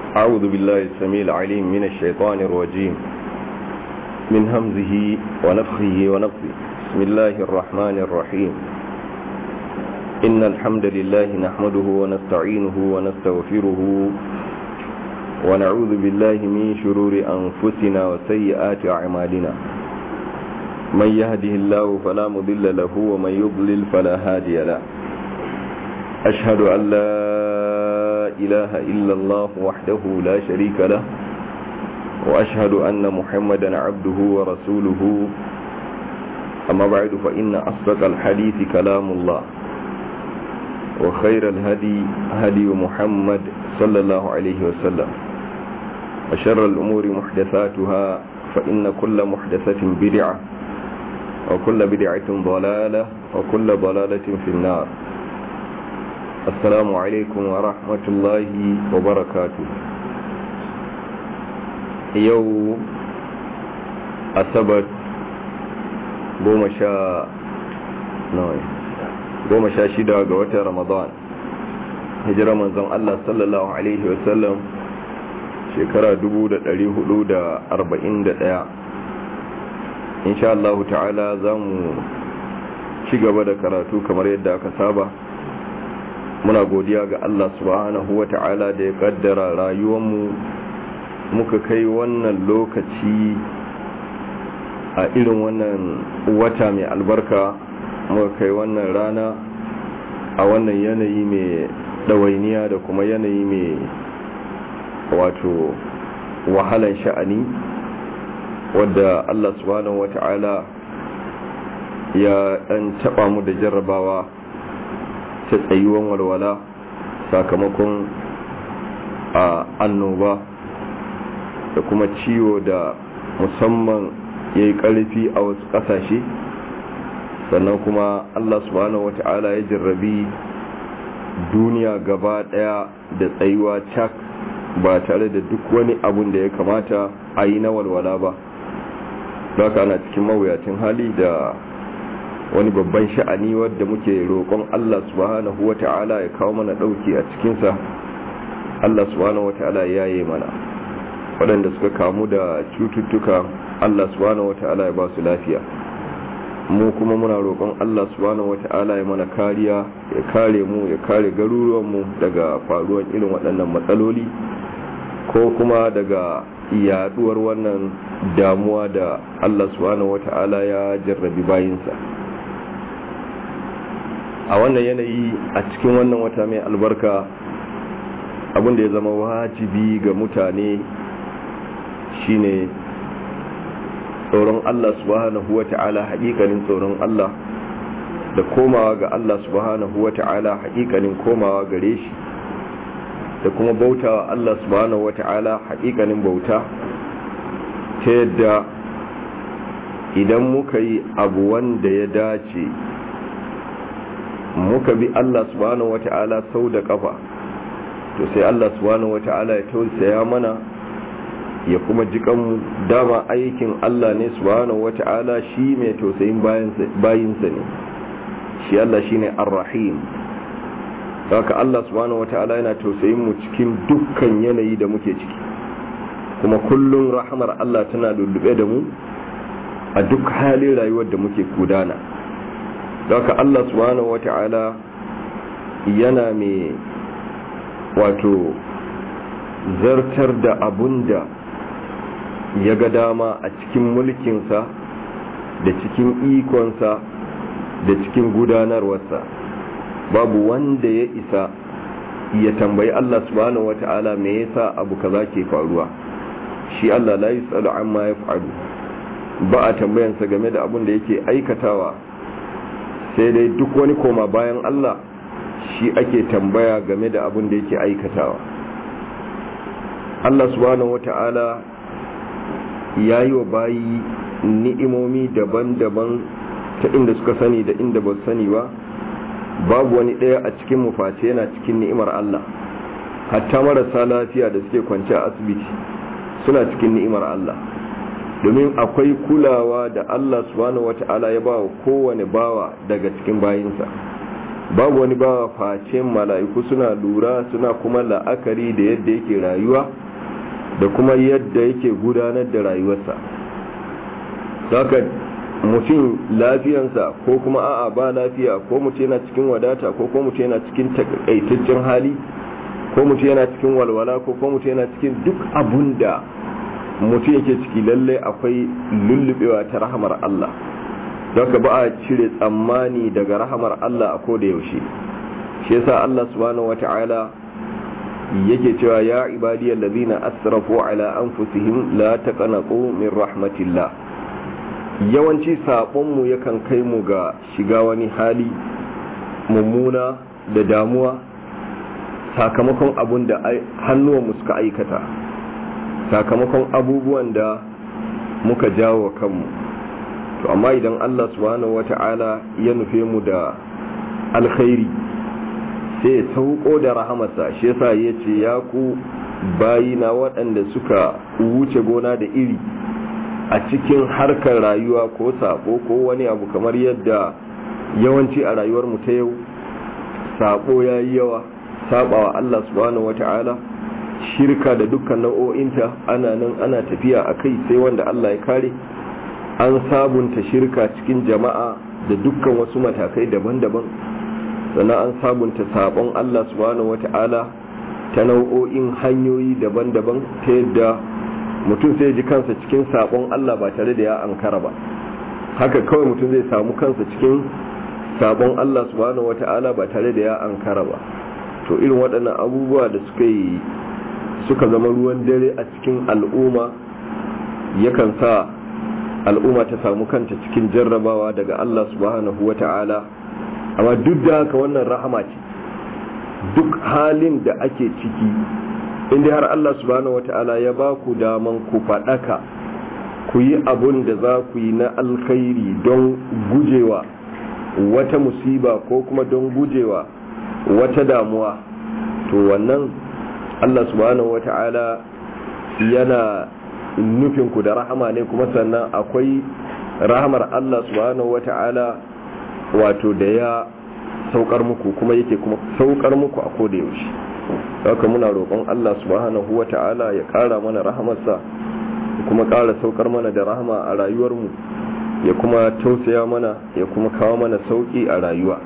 أعوذ بالله السميع العليم من الشيطان الرجيم من همزه ونفخه ونفخه بسم الله الرحمن الرحيم إن الحمد لله نحمده ونستعينه ونستغفره ونعوذ بالله من شرور أنفسنا وسيئات أعمالنا من يهده الله فلا مضل له ومن يضلل فلا هادي له أشهد أن لا إله إلا الله وحده لا شريك له وأشهد أن محمدا عبده ورسوله أما بعد فإن أصدق الحديث كلام الله وخير الهدي هدي محمد صلى الله عليه وسلم وشر الأمور محدثاتها فإن كل محدثة بدعة وكل بدعة ضلالة وكل ضلالة في النار السلام عليكم ورحمة الله وبركاته يو أسبت goma sha goma sha shida ga watan ramadan hijira manzon Allah sallallahu alaihi wasallam shekara 441 insha Allah ta'ala za mu ci gaba da karatu kamar yadda aka saba muna godiya ga Allah subhanahu wa ta'ala da ya kaddara rayuwanmu muka kai wannan lokaci a irin wannan wata mai albarka muka kai wannan rana a wannan yanayi mai ɗawainiya da kuma yanayi mai wato wahalan sha'ani wadda Allah subhanahu wata'ala ya ɗan taɓa mu da jarrabawa ta tsayuwan walwala sakamakon a annoba da kuma ciwo da musamman ya yi ƙarfi a wasu ƙasashe sannan kuma Allah subhanahu wata'ala ya jarrabi duniya gaba ɗaya da tsayuwa cak ba tare da duk wani abun da ya kamata a yi na walwala ba haka ana cikin mawuyacin hali da wani babban sha'ani wadda muke roƙon Allah subhanahu wa ta'ala ya kawo mana ɗauki a cikinsa Allah subhanahu wa ta'ala ya yi mana waɗanda suka kamu da cututtuka Allah subhanahu wa ta'ala ya ba su lafiya mu kuma muna roƙon Allah subhanahu wa ta'ala ya mana kariya ya kare mu ya kare garuruwanmu daga faruwan irin waɗannan matsaloli ko kuma daga yaduwar wannan damuwa da Allah subhanahu wata'ala ya jarrabi bayinsa a wannan yanayi a cikin wannan wata mai albarka abinda ya zama wajibi ga mutane shine tsoron Allah subhanahu wata'ala haƙiƙanin tsoron Allah da komawa ga Allah subhanahu wata'ala haƙiƙanin komawa gare shi da kuma bautawa Allah subhanahu wata'ala haƙiƙanin bauta ta yadda idan muka yi abu wanda ya dace muka bi Allah subhanahu wata'ala sau da kafa to sai Allah subhanahu wata'ala ya tausaya mana ya kuma jikan dama aikin Allah ne subhanahu wata'ala shi mai tausayin bayinsa ne shi Allah shine ar-rahim haka Allah subhanahu wata'ala yana tausayin mu cikin dukkan yanayi da muke ciki kuma kullum rahamar Allah tana lullube da mu a duk halin rayuwar da muke gudana haka Allah subhanahu wata'ala yana mai wato zartar da abun da ya ga dama a cikin mulkinsa da cikin ikonsa da cikin gudanarwarsa babu wanda ya isa ya tambayi Allah subhanahu wata'ala me yasa abu kaza ke faruwa shi Allah la yusalu amma yaf'alu ba a tambayansa game da abun da yake aikatawa sai dai duk wani koma bayan Allah shi ake tambaya game da abun da yake aikatawa Allah subhanahu wata'ala ya yi wa bayi ni'imomi daban-daban ta inda suka sani da inda ba sani ba babu wani ɗaya a cikin mufaci yana cikin ni'imar Allah hatta marasa lafiya da suke kwance a asibiti suna cikin ni'imar Allah domin akwai kulawa da Allah subhanahu wata'ala ya ba wa kowane bawa daga cikin bayinsa babu wani ba face mala'iku suna lura suna kuma la'akari da yadda yake rayuwa da kuma yadda yake gudanar da rayuwarsa saka mutum lafiyansa ko kuma a'a ba lafiya ko mutum yana cikin wadata ko ko mutum yana cikin takaitaccen hali ko mutum yana cikin walwala ko ko mutum yana cikin duk abun da mutum yake ciki lalle akwai lullubewa ta rahamar Allah don ba a cire tsammani daga rahamar Allah a koda yaushe shi yasa Allah subhanahu wata'ala yake cewa ya ibadiyal ladina asrafu ala anfusihim la taqnatu min rahmatillah yawanci sabon mu yakan kai mu ga shiga wani hali mummuna da damuwa sakamakon abun da hannuwan mu suka aikata sakamakon abubuwan da muka jawo kanmu to amma idan Allah subhanahu wata'ala ya nufe mu da alkhairi sai ya sauko da rahamarsa shi yasa ya ce ya ku bayina waɗanda suka wuce gona da iri a cikin harkar rayuwa ko sabo ko wani abu kamar yadda yawanci a rayuwar mu ta yau sabo ya yi yawa sabawa Allah subhanahu wata'ala shirka da dukkan nau'o'inta ana nan ana tafiya a kai sai wanda Allah ya kare an sabunta shirka cikin jama'a da dukkan wasu matakai daban-daban sannan an sabunta sabon Allah subhanahu wata'ala ta nau'o'in hanyoyi daban-daban ta yadda mutum sai ji kansa cikin sabon Allah ba tare da ya ankara ba haka kawai mutum zai samu kansa cikin sabon Allah subhanahu wata'ala ba tare da ya ankara ba to irin waɗannan abubuwa da suka yi suka zama ruwan dare a cikin al'umma yakan sa al'umma ta samu kanta cikin jarrabawa daga Allah subhanahu wa ta'ala amma duk da haka wannan rahama ce duk halin da ake ciki inda har Allah subhanahu wa ta'ala ya ba ku daman ku faɗaka ku yi abun da za ku yi na alkhairi don gujewa wata musiba ko kuma don gujewa wata damuwa to wannan Allah subhanahu wa ta'ala yana nufinku da rahama ne kuma sannan akwai rahamar Allah subhanahu wata'ala wato da ya saukar muku kuma yake kuma saukar muku a koda yaushe haka muna roƙon Allah subhanahu wata'ala ya ƙara mana rahamarsa ya kuma ƙara saukar mana da rahama a rayuwarmu ya kuma tausaya mana ya kuma kawo mana sauƙi a rayuwa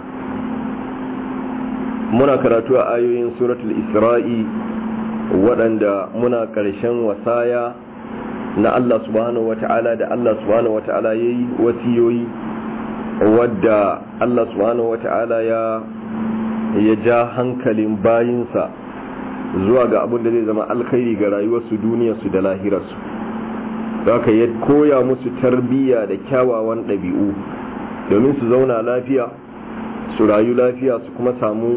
muna karatu a ayoyin suratul isra'i waɗanda muna ƙarshen wasaya na Allah subhanahu wata'ala da Allah subhanahu wata'ala ya yi wasiyoyi wadda Allah subhanahu wata'ala ya ya ja hankalin bayinsa zuwa ga abin da zai zama alkhairi ga rayuwarsu duniyarsu da lahirarsu ka ya koya musu tarbiyya da kyawawan ɗabi'u domin su zauna lafiya su rayu lafiya su kuma samu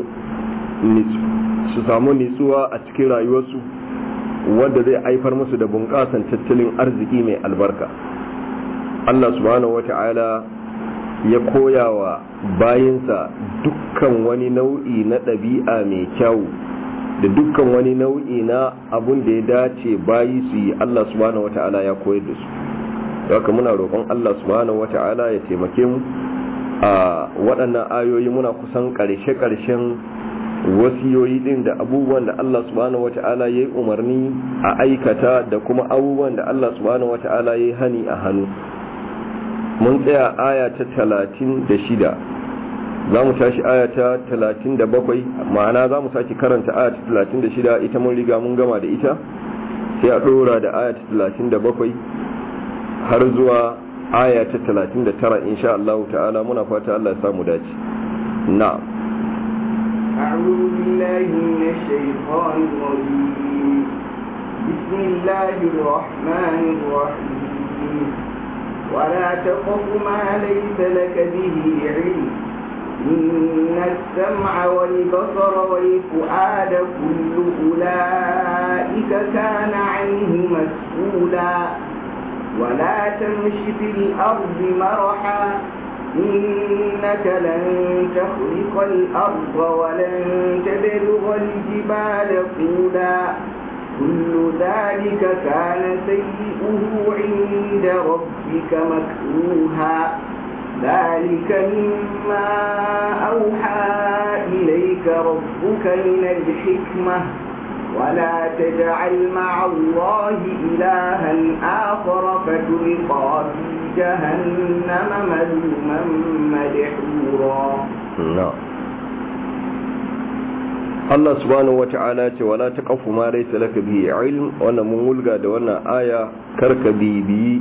su samu nitsuwa a cikin rayuwarsu wadda zai haifar musu da bunƙasan tattalin arziki mai albarka Allah subhanahu wata'ala ya koya wa bayinsa dukkan wani nau'i na ɗabi'a mai kyau da dukkan wani nau'i na abun da ya dace bayi su yi Allah subhanahu wata'ala ya koyar da su haka muna roƙon Allah subhanahu wata'ala ya taimake mu a waɗannan ayoyi muna kusan ƙarshe-ƙarshen wasiyoyi din da abubuwan da Allah subhanahu wata'ala ya yi umarni a aikata da kuma abubuwan da Allah subhanahu wata'ala ya yi hani a hannu mun tsaya aya ta talatin da shida za mu tashi aya ta talatin da bakwai ma'ana za mu sake karanta aya ta talatin da shida ita mun riga mun gama da ita sai a ɗora da aya ta talatin da bakwai har zuwa aya ta talatin da tara insha Allah ta'ala muna fata Allah ya samu dace na'am أعوذ بالله من الشيطان الرجيم بسم الله الرحمن الرحيم ولا تقف ما ليس لك به علم إن السمع والبصر والفؤاد كل أولئك كان عنه مسؤولا ولا تمش في الأرض مرحا إنك لن تخرق الأرض ولن تبلغ الجبال طولا كل ذلك كان سيئه عند ربك مكروها ذلك مما أوحى إليك ربك من الحكمة ولا تجعل مع الله إلها آخر فتلقى في جهنم ملوما مدحورا na'am Allah subhanahu wata'ala ce wala taqafu ma laysa laka bihi ilm wannan mun wulga da wannan aya karka bibiyi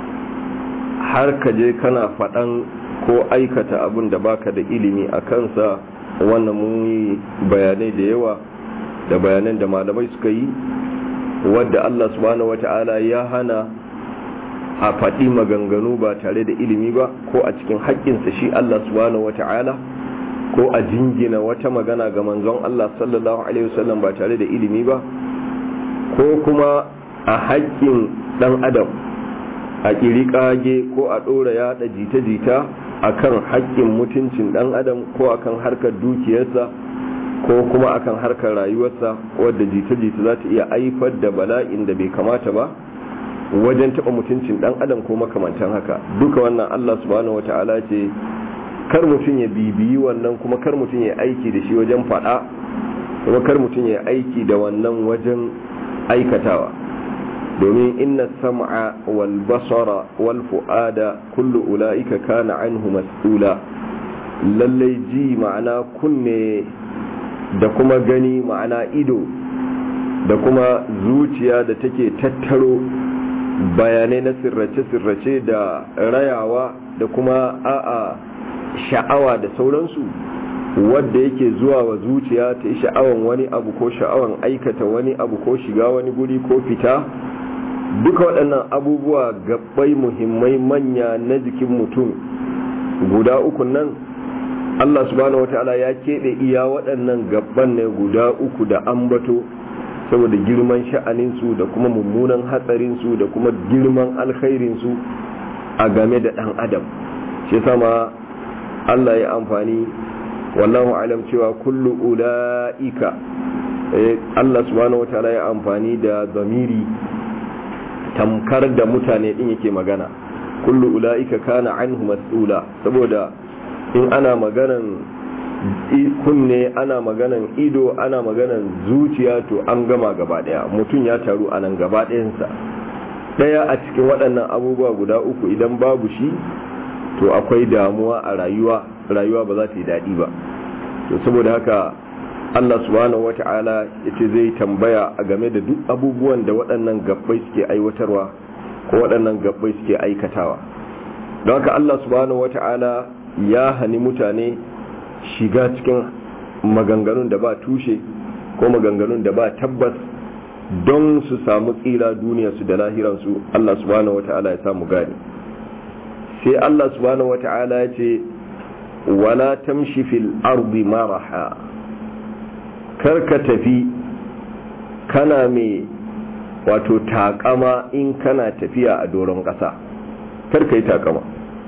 har ka je kana faɗan ko aikata abin da baka da ilimi a kansa wannan mun yi bayanai da yawa da bayanan da malamai suka yi wadda Allah subhanahu wata'ala ya hana a faɗi maganganu ba tare da ilimi ba ko a cikin haƙƙinsa shi Allah subhanahu wata'ala ko a jingina wata magana ga manzon Allah sallallahu alaihi wasallam ba tare da ilimi ba ko kuma a haƙƙin ɗan adam a ƙiri ƙage ko a ɗora yaɗa jita-jita a kan haƙƙin mutuncin ɗan adam ko a kan harkar dukiyarsa ko kuma a kan harkar rayuwarsa wadda jita-jita za ta iya haifar da bala'in da bai kamata ba wajen taɓa mutuncin ɗan adam ko makamantan haka duka wannan Allah subhanahu wata'ala ce kar mutum ya bibiyi wannan kuma kar mutum ya aiki da shi wajen faɗa kuma kar mutum ya aiki da wannan wajen aikatawa domin inna sam'a wal basara wal fu'ada kullu ula'ika kana anhu mas'ula lallai ji ma'ana kunne da kuma gani ma'ana ido da kuma zuciya da take tattaro bayanai na sirrace-sirrace da rayawa da kuma a'a sha'awa da sauransu wadda yake zuwa wa zuciya ta yi sha'awan wani abu ko sha'awan aikata wani abu ko shiga wani guri ko fita duka waɗannan abubuwa gabbai muhimmai manya na jikin mutum guda uku nan Allah subhanahu wata'ala ya keɓe iya waɗannan gabban ne guda uku da ambato saboda girman sha'aninsu da kuma mummunan hatsarinsu da kuma girman alkhairinsu a game da ɗan adam shi sama Allah ya amfani wallahu alam cewa kullu ula'ika Allah subhanahu wataala ya amfani da zamiri tamkar da mutane din yake magana kullu ula'ika kana anhu mas'ula saboda in ana maganan kunne ana maganan ido ana maganan zuciya to an gama gaba daya mutum ya taru a nan gaba ɗayansa ɗaya a cikin waɗannan abubuwa guda uku idan babu shi to akwai damuwa a rayuwa rayuwa ba za ta yi daɗi ba to saboda haka Allah subhanahu wata'ala ya ce zai tambaya a game da duk abubuwan da waɗannan gabbai suke aiwatarwa ko waɗannan gabbai suke aikatawa don haka Allah subhanahu wata'ala ya hani mutane shiga cikin maganganun da ba tushe ko maganganun da ba tabbas don su samu tsira duniyarsu da lahiransu Allah subhanahu wata'ala ya samu gani sai Allah subhanahu wata'ala ya ce wala tamshi fil ardi maraha karka tafi kana mai wato takama in kana tafiya a doron ƙasa karka yi takama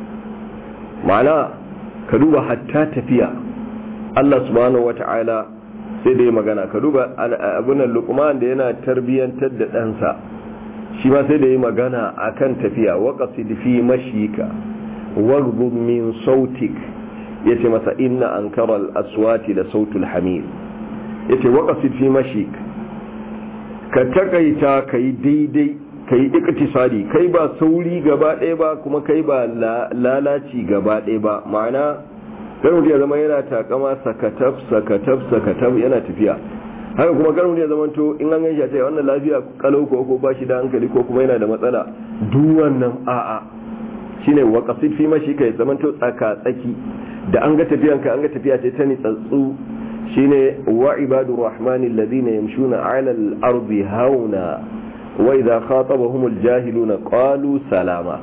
ma'ana ka duba hatta tafiya Allah subhanahu wata'ala sai da ya magana ka duba abunan lukman da yana tarbiyyantar da ɗansa shi ma sai da ya magana akan tafiya waƙasid fi mashika waghdud min sautik yace masa inna ankara al-aswati da sautul hamir yace waqasid fi mashik ka takaita kai daidai kai iktisadi kai ba sauri gaba ɗaya ba kuma kai ba lalaci gaba ɗaya ba ma'ana kar mutum ya zama yana takama sakataf sakataf sakataf yana tafiya haka kuma kar mutum ya zama to in an ganshi a ce wannan lafiya kalau ko ko ba shi da hankali ko kuma yana da matsala duk wannan a'a shine waqasid fi mashika ya zama to tsaka tsaki da an ga tafiyanka an ga tafiya ce ta nitsatsu shine wa ibadur rahmani alladhina yamshuna 'ala al-ardi hauna wa idha khatabahum al-jahiluna qalu salama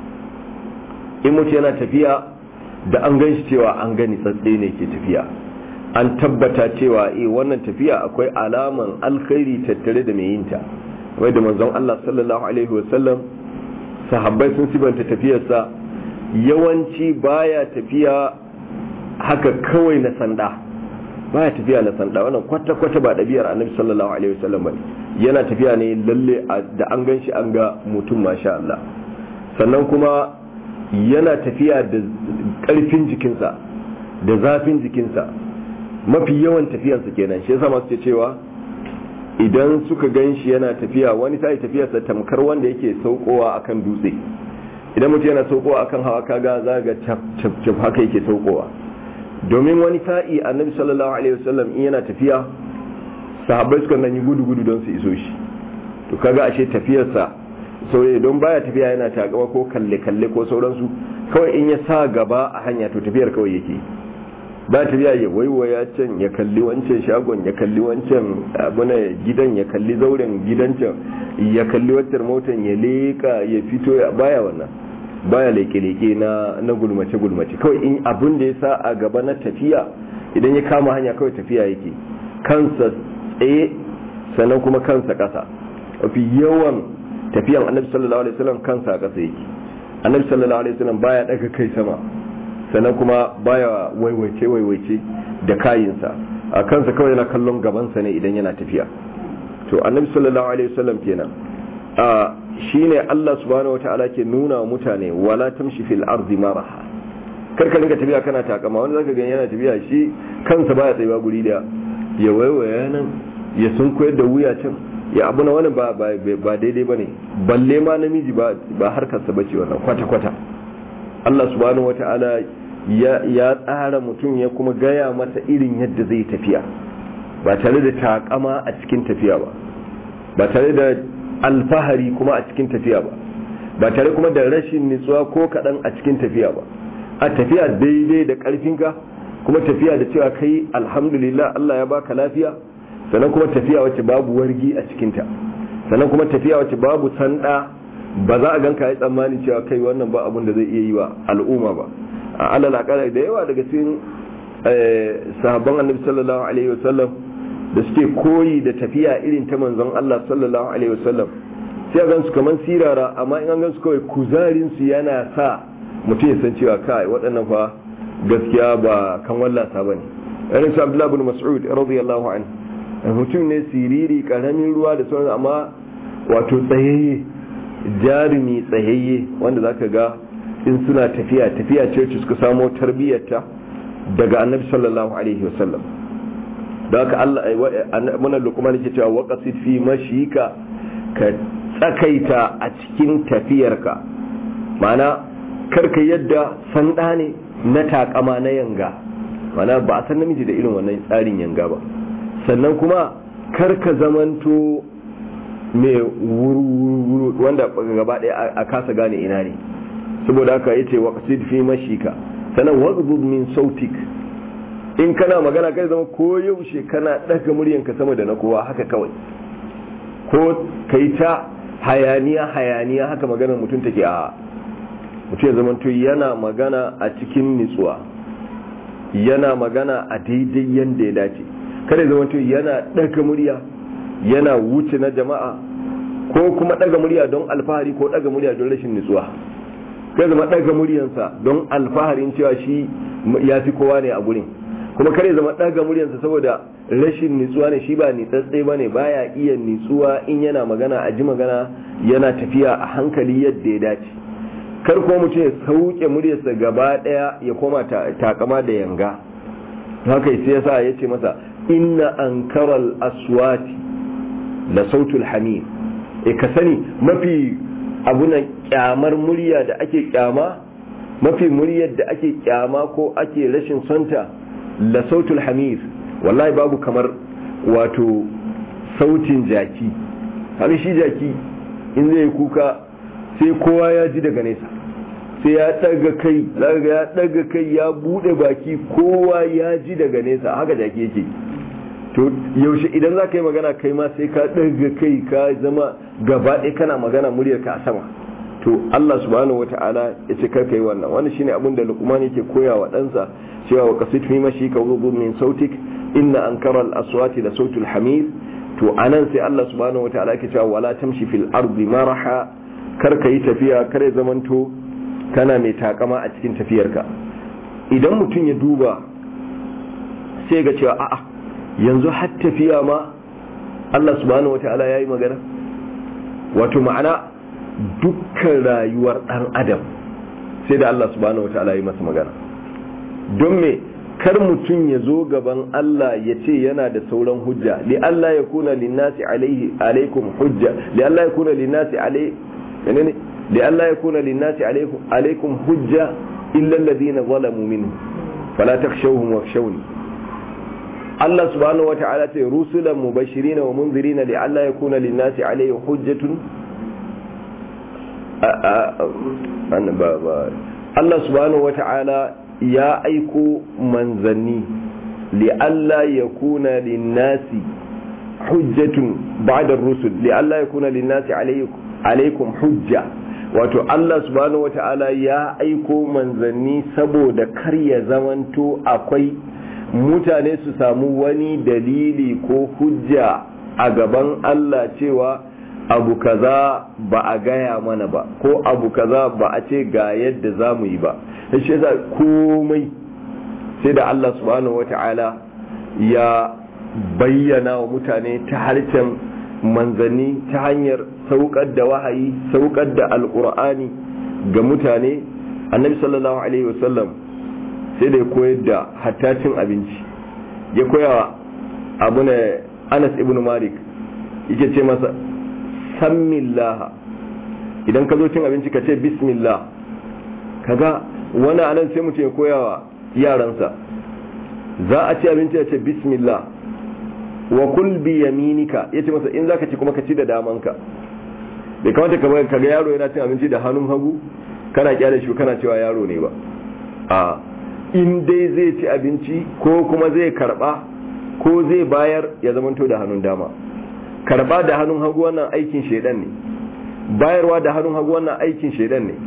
in mutum yana tafiya da an gan shi cewa an gani tsatse ne ke tafiya an tabbata cewa eh wannan tafiya akwai alaman alkhairi tattare da mai yinta wai da manzon Allah sallallahu alaihi wasallam sahabbai sun sibanta tafiyarsa yawanci baya tafiya haka kawai na sanda baya tafiya na sanda wannan kwata-kwata ba ɗabi'ar annabi sallallahu alaihi wasallam bane yana tafiya ne lalle da an gan shi an ga mutum masha Allah sannan kuma yana tafiya da ƙarfin jikinsa da zafin jikinsa mafi yawan tafiyarsa kenan shi yasa masu cewa idan suka gan shi yana tafiya wani sai tafiyarsa tamkar wanda yake saukowa akan dutse idan mutum yana saukowa akan hawa kaga za ga cap cap haka yake saukowa domin wani sa'i annabi sallallahu alaihi wasallam in yana tafiya sahabbai suka nan yi gudu gudu don su iso shi to kaga ashe tafiyarsa saurayi don baya tafiya yana takama ko kalle kalle ko sauransu kawai in ya sa gaba a hanya to tafiyar kawai yake ba tafiya ya waiwaya can ya kalli wancan shagon ya kalli wancan abuna gidan ya kalli zauren gidan can ya kalli wancan motan ya leka ya fito ya baya wannan baya leke-leke na na gulmace gulmace kawai in abin da ya sa a gaba na tafiya idan ya kama hanya kawai tafiya yake kansa tsaye sannan kuma kansa kasa mafi yawan tafiyan annabi sallallahu alaihi wasallam kansa a kasa yake annabi sallallahu alaihi wasallam baya daga kai sama sannan kuma baya waiwaice waiwaice da kayinsa a kansa kawai yana kallon gabansa ne idan yana tafiya to annabi sallallahu alaihi wasallam kenan a shine Allah subhanahu wataala ke nuna wa mutane wala tamshi fil ardi maraha kar ka dinga tafiya kana takama wani zaka ga yana tafiya shi kansa baya tsayuwa guri da ya waiwaya nan ya sun koyar da wuya can ya abu na wani ba ba daidai bane balle ma namiji ba ba harkarsa bace wannan kwata kwata Allah subhanahu wataala ya tsara mutum ya kuma gaya masa irin yadda zai tafiya ba tare da takama a cikin tafiya ba ba tare da alfahari kuma a cikin tafiya ba ba tare kuma da rashin nitsuwa ko kaɗan a cikin tafiya ba a tafiya daidai da ƙarfinka kuma tafiya da cewa kai alhamdulillah Allah ya baka lafiya sannan kuma tafiya wacce babu wargi a cikinta sannan kuma tafiya wacce babu sanda ba za a ganka ya tsammani cewa kai wannan ba abun da zai iya yi wa al'umma ba a alal akala da yawa daga cikin sahabban annabi sallallahu alaihi wasallam da suke koyi da tafiya irin ta manzon Allah sallallahu alaihi wasallam sai a gansu kaman sirara amma in an gansu kawai kuzarin su yana sa mutum ya san cewa kai waɗannan fa gaskiya ba kan wallasa bane irin su Abdullah ibn Mas'ud radiyallahu anhu mutum ne siriri karamin ruwa da sauran amma wato tsayayye jarumi tsayayye wanda zaka ga in suna tafiya tafiya ce wacce suka samo tarbiyyarta daga annabi sallallahu alaihi wasallam da haka Allah muna lukman yake cewa waqasid fi mashika ka tsakaita a cikin tafiyarka ma'ana karka yadda sanda ne na takama na yanga ma'ana ba a san namiji da irin wannan tsarin yanga ba sannan kuma karka zamanto mai wuru wanda gaba ɗaya a kasa gane ina ne saboda haka yace waqsid fi mashika sanan waqbud min sautik in kana magana kai zama ko yaushe kana daga muryanka sama da na kowa haka kawai ko kai ta hayaniya hayaniya haka maganar mutum take a mutum ya zama yana magana a cikin nitsuwa yana magana a daidai yanda ya dace kada zama yana daga murya yana wuce na jama'a ko kuma daga murya don alfahari ko daga murya don rashin nitsuwa kai zama ɗaga muryansa don alfaharin cewa shi ya fi kowa ne a gurin kuma kare zama ɗaga muryansa saboda rashin nitsuwa ne shi ba nitsatse ba ne baya iya nitsuwa in yana magana a ji magana yana tafiya a hankali yadda ya dace kar kuma mutum ya sauke muryarsa gaba ɗaya ya koma takama da yanga haka sai yasa ya ce masa inna ankaral aswati la sautul hamid e ka sani mafi abunan kyamar murya da ake kyama mafi muryar da ake kyama ko ake rashin sonta la sautul hamir wallahi babu kamar wato sautin jaki har shi jaki in zai kuka sai kowa ya ji daga nesa sai ya daga kai ya daga kai ya bude baki kowa ya ji daga nesa haka jaki yake to yaushe idan za ka yi magana kai ma sai ka daga kai ka zama gaba ɗaya kana magana muryarka a sama to Allah subhanahu wata'ala ya ce karka yi wannan wani shine abin da Luqman yake koya wa ɗansa cewa wa qasid fi mashi ka wudu min sautik inna ankara al-aswati la sautul hamir to anan sai Allah subhanahu wata'ala yake cewa wala tamshi fil ardi maraha karka yi tafiya kare zamanto kana mai takama a cikin tafiyarka idan mutum ya duba sai ga cewa a'a yanzu har tafiya ma Allah subhanahu wata'ala yayi magana wato ma'ana dukkan rayuwar ɗan adam sai da Allah subhanahu wataala yi masa magana don me kar mutum ya zo gaban Allah ya ce yana da sauran hujja li Allah ya kuna linnasi alaihi alaikum hujja li Allah ya kuna linnasi alaihi menene li Allah ya kuna linnasi alaikum alaikum hujja illa alladhina zalamu minhu fala takhshawhum wakhshawni Allah subhanahu wa ta'ala ce rusulan mubashirin wa munzirin li alla yakuna linnasi alayhi hujjatun Allah subhanahu wa ta'ala ya aiko manzanni li alla yakuna linnasi hujjatun ba'da rusul li alla yakuna linnasi alaykum hujja wato Allah subhanahu wa ta'ala ya aiko manzanni saboda kar ya zamanto akwai mutane su samu wani dalili ko hujja a gaban Allah cewa abu kaza ba a gaya mana ba ko abu kaza ba a ce ga yadda za mu yi ba shi yasa komai sai da Allah subhanahu wata'ala ya bayyana wa mutane ta harshen manzanni ta hanyar saukar da wahayi saukar da alkur'ani ga mutane annabi sallallahu alaihi wasallam sai da ya koyar da hatta cin abinci ya koya abu ne anas ibn malik yake ce masa sammillaha idan ka zo cin abinci ka ce bismillah kaga wani anan sai mutum ya koya wa yaransa za a ci abinci ya ce bismillah wa kul bi yaminika yace masa in zaka ci kuma ka ci da damanka bai kamata ka ga yaro yana cin abinci da hannun hagu kana kyale shi kana cewa yaro ne ba a in dai zai ci abinci ko kuma zai karba ko zai bayar ya zamanto da hannun dama karba da hannun hagu wannan aikin shedan ne bayarwa da hannun hagu wannan aikin shedan ne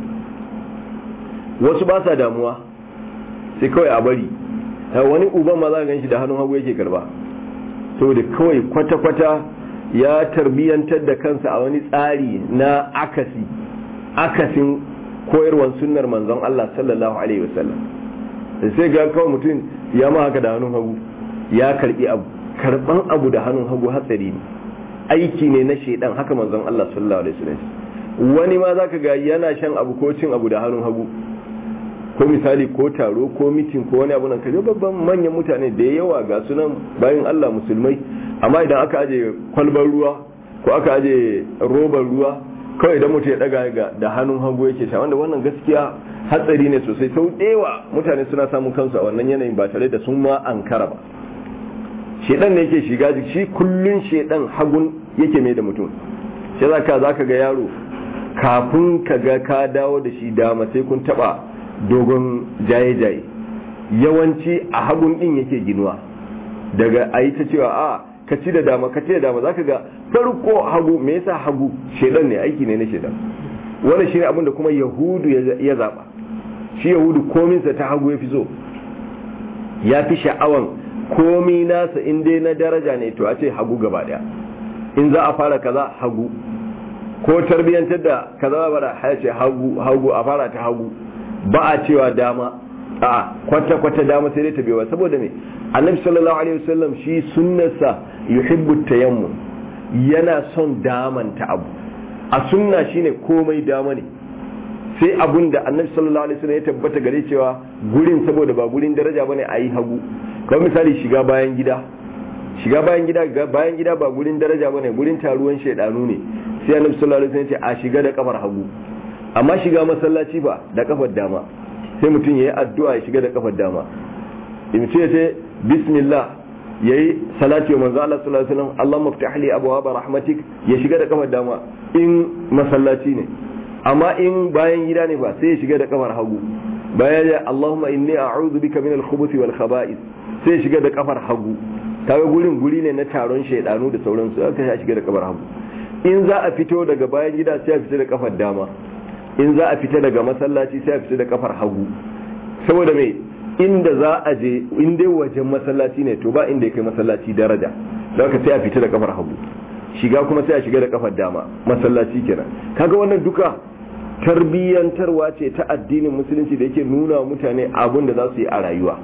wasu ba sa damuwa sai kawai a bari wani uban ma za ka ganshi da hannun hagu yake karba saboda kawai kwata-kwata ya tarbiyantar da kansa a wani tsari na akasi akasin koyarwar sunnar manzon Allah sallallahu alaihi wasallam sai ga kawai mutum ya ma haka da hannun hagu ya karbi abu karban abu da hannun hagu hatsari ne aiki ne na shedan haka manzon Allah sallallahu alaihi wasallam wani ma zaka ga yana shan abu ko cin abu da hannun hagu ko misali ko taro ko mitin ko wani abu nan kaje babban manyan mutane da yawa ga sunan bayan Allah musulmai amma idan aka aje kwalbar ruwa ko aka aje robar ruwa kawai idan mutum ya daga da hannun hagu yake sha wanda wannan gaskiya hatsari ne sosai sau ɗewa mutane suna samun kansu a wannan yanayin ba tare da sun ma ankara ba shedan ne yake shiga jiki shi kullun shedan hagun yake mai da mutum shi zaka zaka ga yaro kafin ka ga ka dawo da shi dama sai kun taba dogon jaye-jaye yawanci a hagun din yake ginuwa daga a yi ta cewa a ka ci da dama ka ci da dama zaka ga farko hagu me yasa hagu shedan ne aiki ne na shedan wannan shine abin da kuma yahudu ya zaba shi yahudu kominsa ta hagu ya fi so ya fi sha'awan komi nasa in dai na daraja ne to a ce hagu gaba daya in za a fara kaza hagu ko tarbiyyantar da kaza ba da ce hagu hagu a fara ta hagu ba a cewa dama a kwata kwata dama sai dai ta bewa saboda me annabi sallallahu alaihi wasallam shi sunnarsa yuhibbu tayammum yana son damanta abu a sunna shine komai dama ne sai abun da annabi sallallahu alaihi wasallam ya tabbata gare cewa gurin saboda ba gurin daraja bane a yi hagu kamar misali shiga bayan gida shiga bayan gida bayan gida ba gurin daraja bane gurin taruwan shaidanu ne sai annabi sallallahu alaihi wasallam ya ce a shiga da kafar hagu amma shiga masallaci ba da kafar dama sai mutum yayi addu'a ya shiga da kafar dama in ce ce bismillah yayi salati wa manzo Allah sallallahu alaihi wasallam Allahumma iftah li abwaaba rahmatik ya shiga da kafar dama in masallaci ne amma in bayan gida ne ba sai ya shiga da kafar hagu bayan ya Allahumma inni a'udhu bika min al-khubuthi wal khaba'ith sai ya shiga da kafar hagu kaga gurin guri ne na taron shaidanu da sauransu aka ya shiga da kafar hagu in za a fito daga bayan gida sai a fita da kafar dama in za a fita daga masallaci sai a fita da kafar hagu saboda me inda za a je in dai wajen masallaci ne to ba inda ya kai masallaci daraja don ka sai a fita da kafar hagu shiga kuma sai a shiga da kafar dama masallaci kenan kaga wannan duka tarbiyyantarwa ce ta addinin musulunci da yake nuna mutane abun da za su yi a rayuwa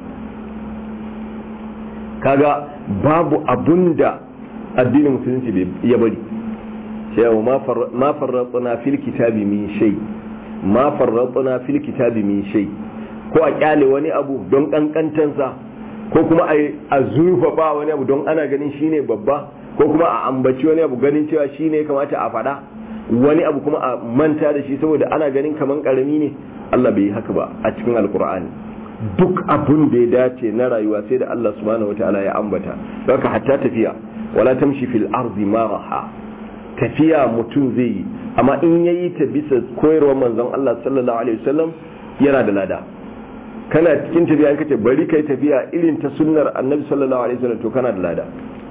kaga babu abun da addinin musulunci ya bari cewa ma farratsuna fil kitabi min shay ma farratna fil kitabi min shay ko a kyale wani abu don kankantansa ko kuma a zurfafa wani abu don ana ganin shine babba ko kuma a ambaci wani abu ganin cewa shine ya kamata a faɗa wani abu kuma a manta da shi saboda ana ganin kaman karami ne Allah bai yi haka ba a cikin alkur'ani duk abun da ya dace na rayuwa sai da Allah subhanahu wataala ya ambata haka hatta tafiya wala tamshi fil ardi maraha tafiya mutum zai yi amma in yayi ta bisa koyarwar manzon Allah sallallahu alaihi wasallam yana da lada kana cikin tafiya in kace bari kai tafiya irin ta sunnar annabi sallallahu alaihi wasallam to kana da lada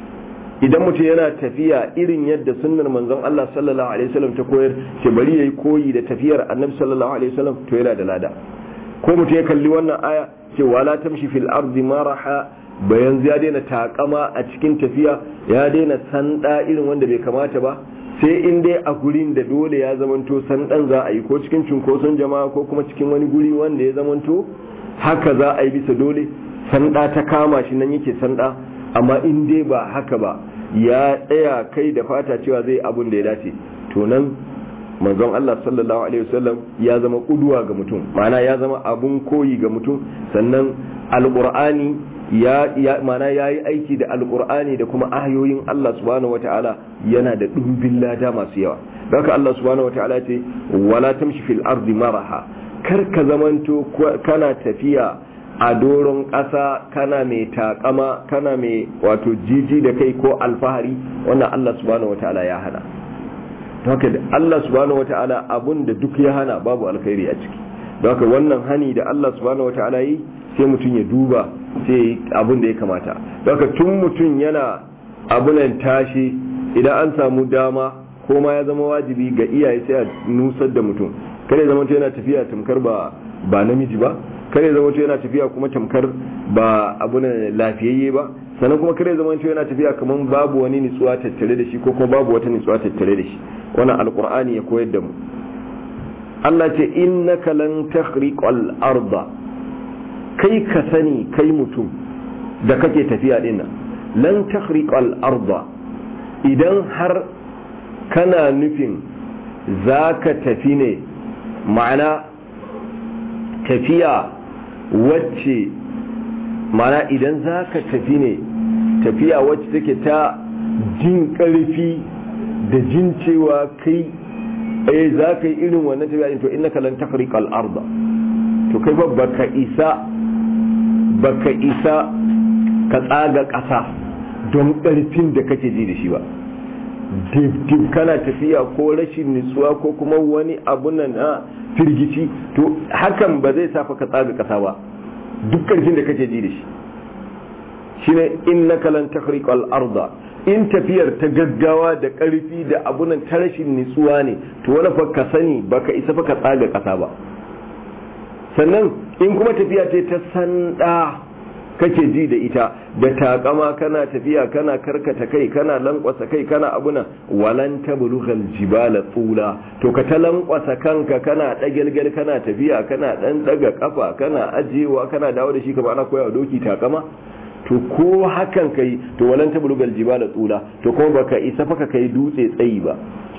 idan mutum yana tafiya irin yadda sunnar manzon Allah sallallahu alaihi wasallam ta koyar ce bari yayi koyi da tafiyar annabi sallallahu alaihi wasallam to yana da lada ko mutum ya kalli wannan aya ce wala tamshi fil ardi maraha bayan ya daina takama a cikin tafiya ya daina sanda irin wanda bai kamata ba sai in dai a gurin da dole ya zamanto sandan za a yi ko cikin cunkoson jama'a ko kuma cikin wani guri wanda ya zamanto haka za a yi bisa dole sanda ta kama shi nan yake sanda amma in dai ba haka ba ya tsaya kai da fata cewa zai abun da ya dace to nan manzon Allah sallallahu alaihi wasallam ya zama kuduwa ga mutum ma'ana ya zama abun koyi ga mutum sannan alqur'ani ya ya ma'ana yayi aiki da alqur'ani da kuma ayoyin Allah subhanahu wataala yana da dumbin lada masu yawa haka Allah subhanahu wataala ce wala tamshi fil ardi maraha kar ka zamanto kana tafiya a doron ƙasa kana mai takama kana mai wato jiji da kai ko alfahari wannan Allah subhanahu wataala ya hana haka da Allah subhanahu wataala abun da duk ya hana babu alkhairi a ciki haka wannan hani da Allah subhanahu wataala yi sai mutum ya duba sai abun da ya kamata haka tun mutum yana abunan tashi idan an samu dama ko ma ya zama wajibi ga iyaye sai a nusar da mutum kare zama yana tafiya tamkar ba ba namiji ba kare zama yana tafiya kuma tamkar ba abunan lafiyayye ba sannan kuma kare zama yana tafiya kamar babu wani nutsuwa tattare da shi ko kuma babu wata nutsuwa tattare da shi wannan alqur'ani ya koyar da mu Allah ce innaka lan takhriqal arda kai ka sani kai mutum da kake tafiya din nan lan takhriqal arda idan har kana nufin zaka tafi ne ma'ana tafiya wacce ma'ana idan zaka tafi ne tafiya wacce take ta jin ƙarfi da jin cewa kai eh za ka yi irin wannan tafiya to innaka lan takhriqa al-arda to kai ba baka isa baka isa ka tsaga ƙasa don ƙarfin da kake ji da shi ba dib kana tafiya ko rashin nutsuwa ko kuma wani abu nan na firgici to hakan ba zai safa ka tsaga ƙasa ba duk ƙarfin da kake ji da shi shine innaka lan takhriqa al-arda in tafiyar ta gaggawa da ƙarfi da abunan ta rashin nitsuwa ne to wani fa ka sani baka isa fa ka tsaga ƙasa ba sannan in kuma tafiya ce ta sanda kake ji da ita da takama kana tafiya kana karkata kai kana lankwasa kai kana abuna walan tablughal jibala tsula to ka ta lankwasa kanka kana dagelgel kana tafiya kana dan daga kafa kana ajewa kana dawo da shi kamar ana koyawa doki takama to ko hakan kai to walan tablugal jibala tsula to kuma baka isa fa ka kai dutse tsayi ba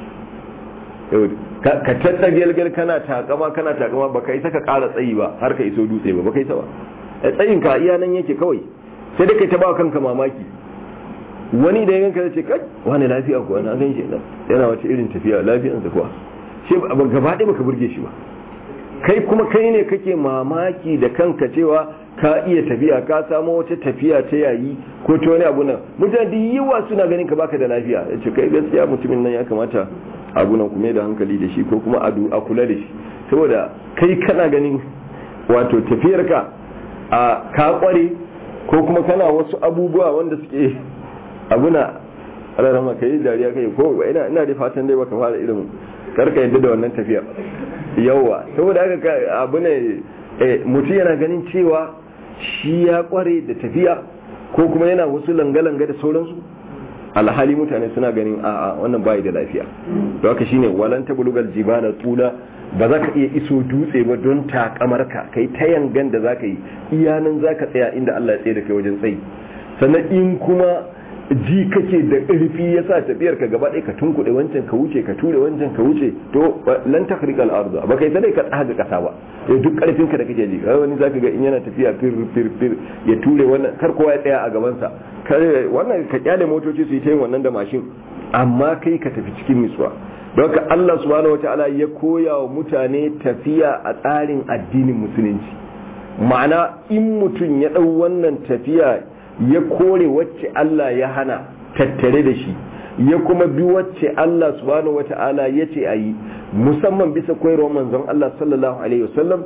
ka tatta gelgel kana takama kana takama baka isa ka kara tsayi ba har ka iso dutse ba baka isa ba tsayin ka iya nan yake kawai sai dai kai ta ba kanka mamaki wani da yanka zai ce kai wani lafiya kuwa na gan shi yana wace irin tafiya lafiyansa kuwa shi gaba ɗaya baka burge shi ba kai kuma kai ne kake mamaki da kanka cewa ka iya tafiya ka samu wata tafiya ta yayi ko ta wani abu nan mutane da yawa suna ganin ka baka da lafiya ya ce kai gaskiya mutumin nan ya kamata abu nan kuma da hankali da shi ko kuma a kula da shi saboda kai kana ganin wato tafiyarka a ka kware ko kuma kana wasu abubuwa wanda suke abuna rarrama kai dariya kai ko ina ina da fatan dai baka fara irin karka yadda da wannan tafiya yawa saboda haka abu ne mutum yana ganin cewa shi ya kware da tafiya ko kuma yana wasu langa-langa da sauransu alhali mutane suna ganin a'a wannan bayi da lafiya da haka shine walan tablugal jibala tula ba za ka iya iso dutse ba don takamarka kai ta yangan da za ka yi iyanan za ka tsaya inda Allah ya tsaye da kai wajen tsayi sannan in kuma ji kake da ƙarfi ya sa tafiyar ka gaba ɗaya ka tunkuɗe wancan ka wuce ka ture wancan ka wuce to lan takhriqal arda ba kai sai ka tsaga ƙasa ba eh duk ƙarfin ka da kake ji wani zaka ga in yana tafiya fir fir fir ya ture wannan kar kowa ya tsaya a gaban sa wannan ka kyale motoci su yi ta yin wannan da mashin amma kai ka tafi cikin nutsuwa don haka Allah subhanahu wataala ya koya wa mutane tafiya a tsarin addinin musulunci ma'ana in mutum ya ɗau wannan tafiya ya kore wacce Allah ya hana tattare da shi ya kuma bi wacce Allah subhanahu wata'ala ya ce a yi musamman bisa koyarwar manzon Allah sallallahu alaihi wasallam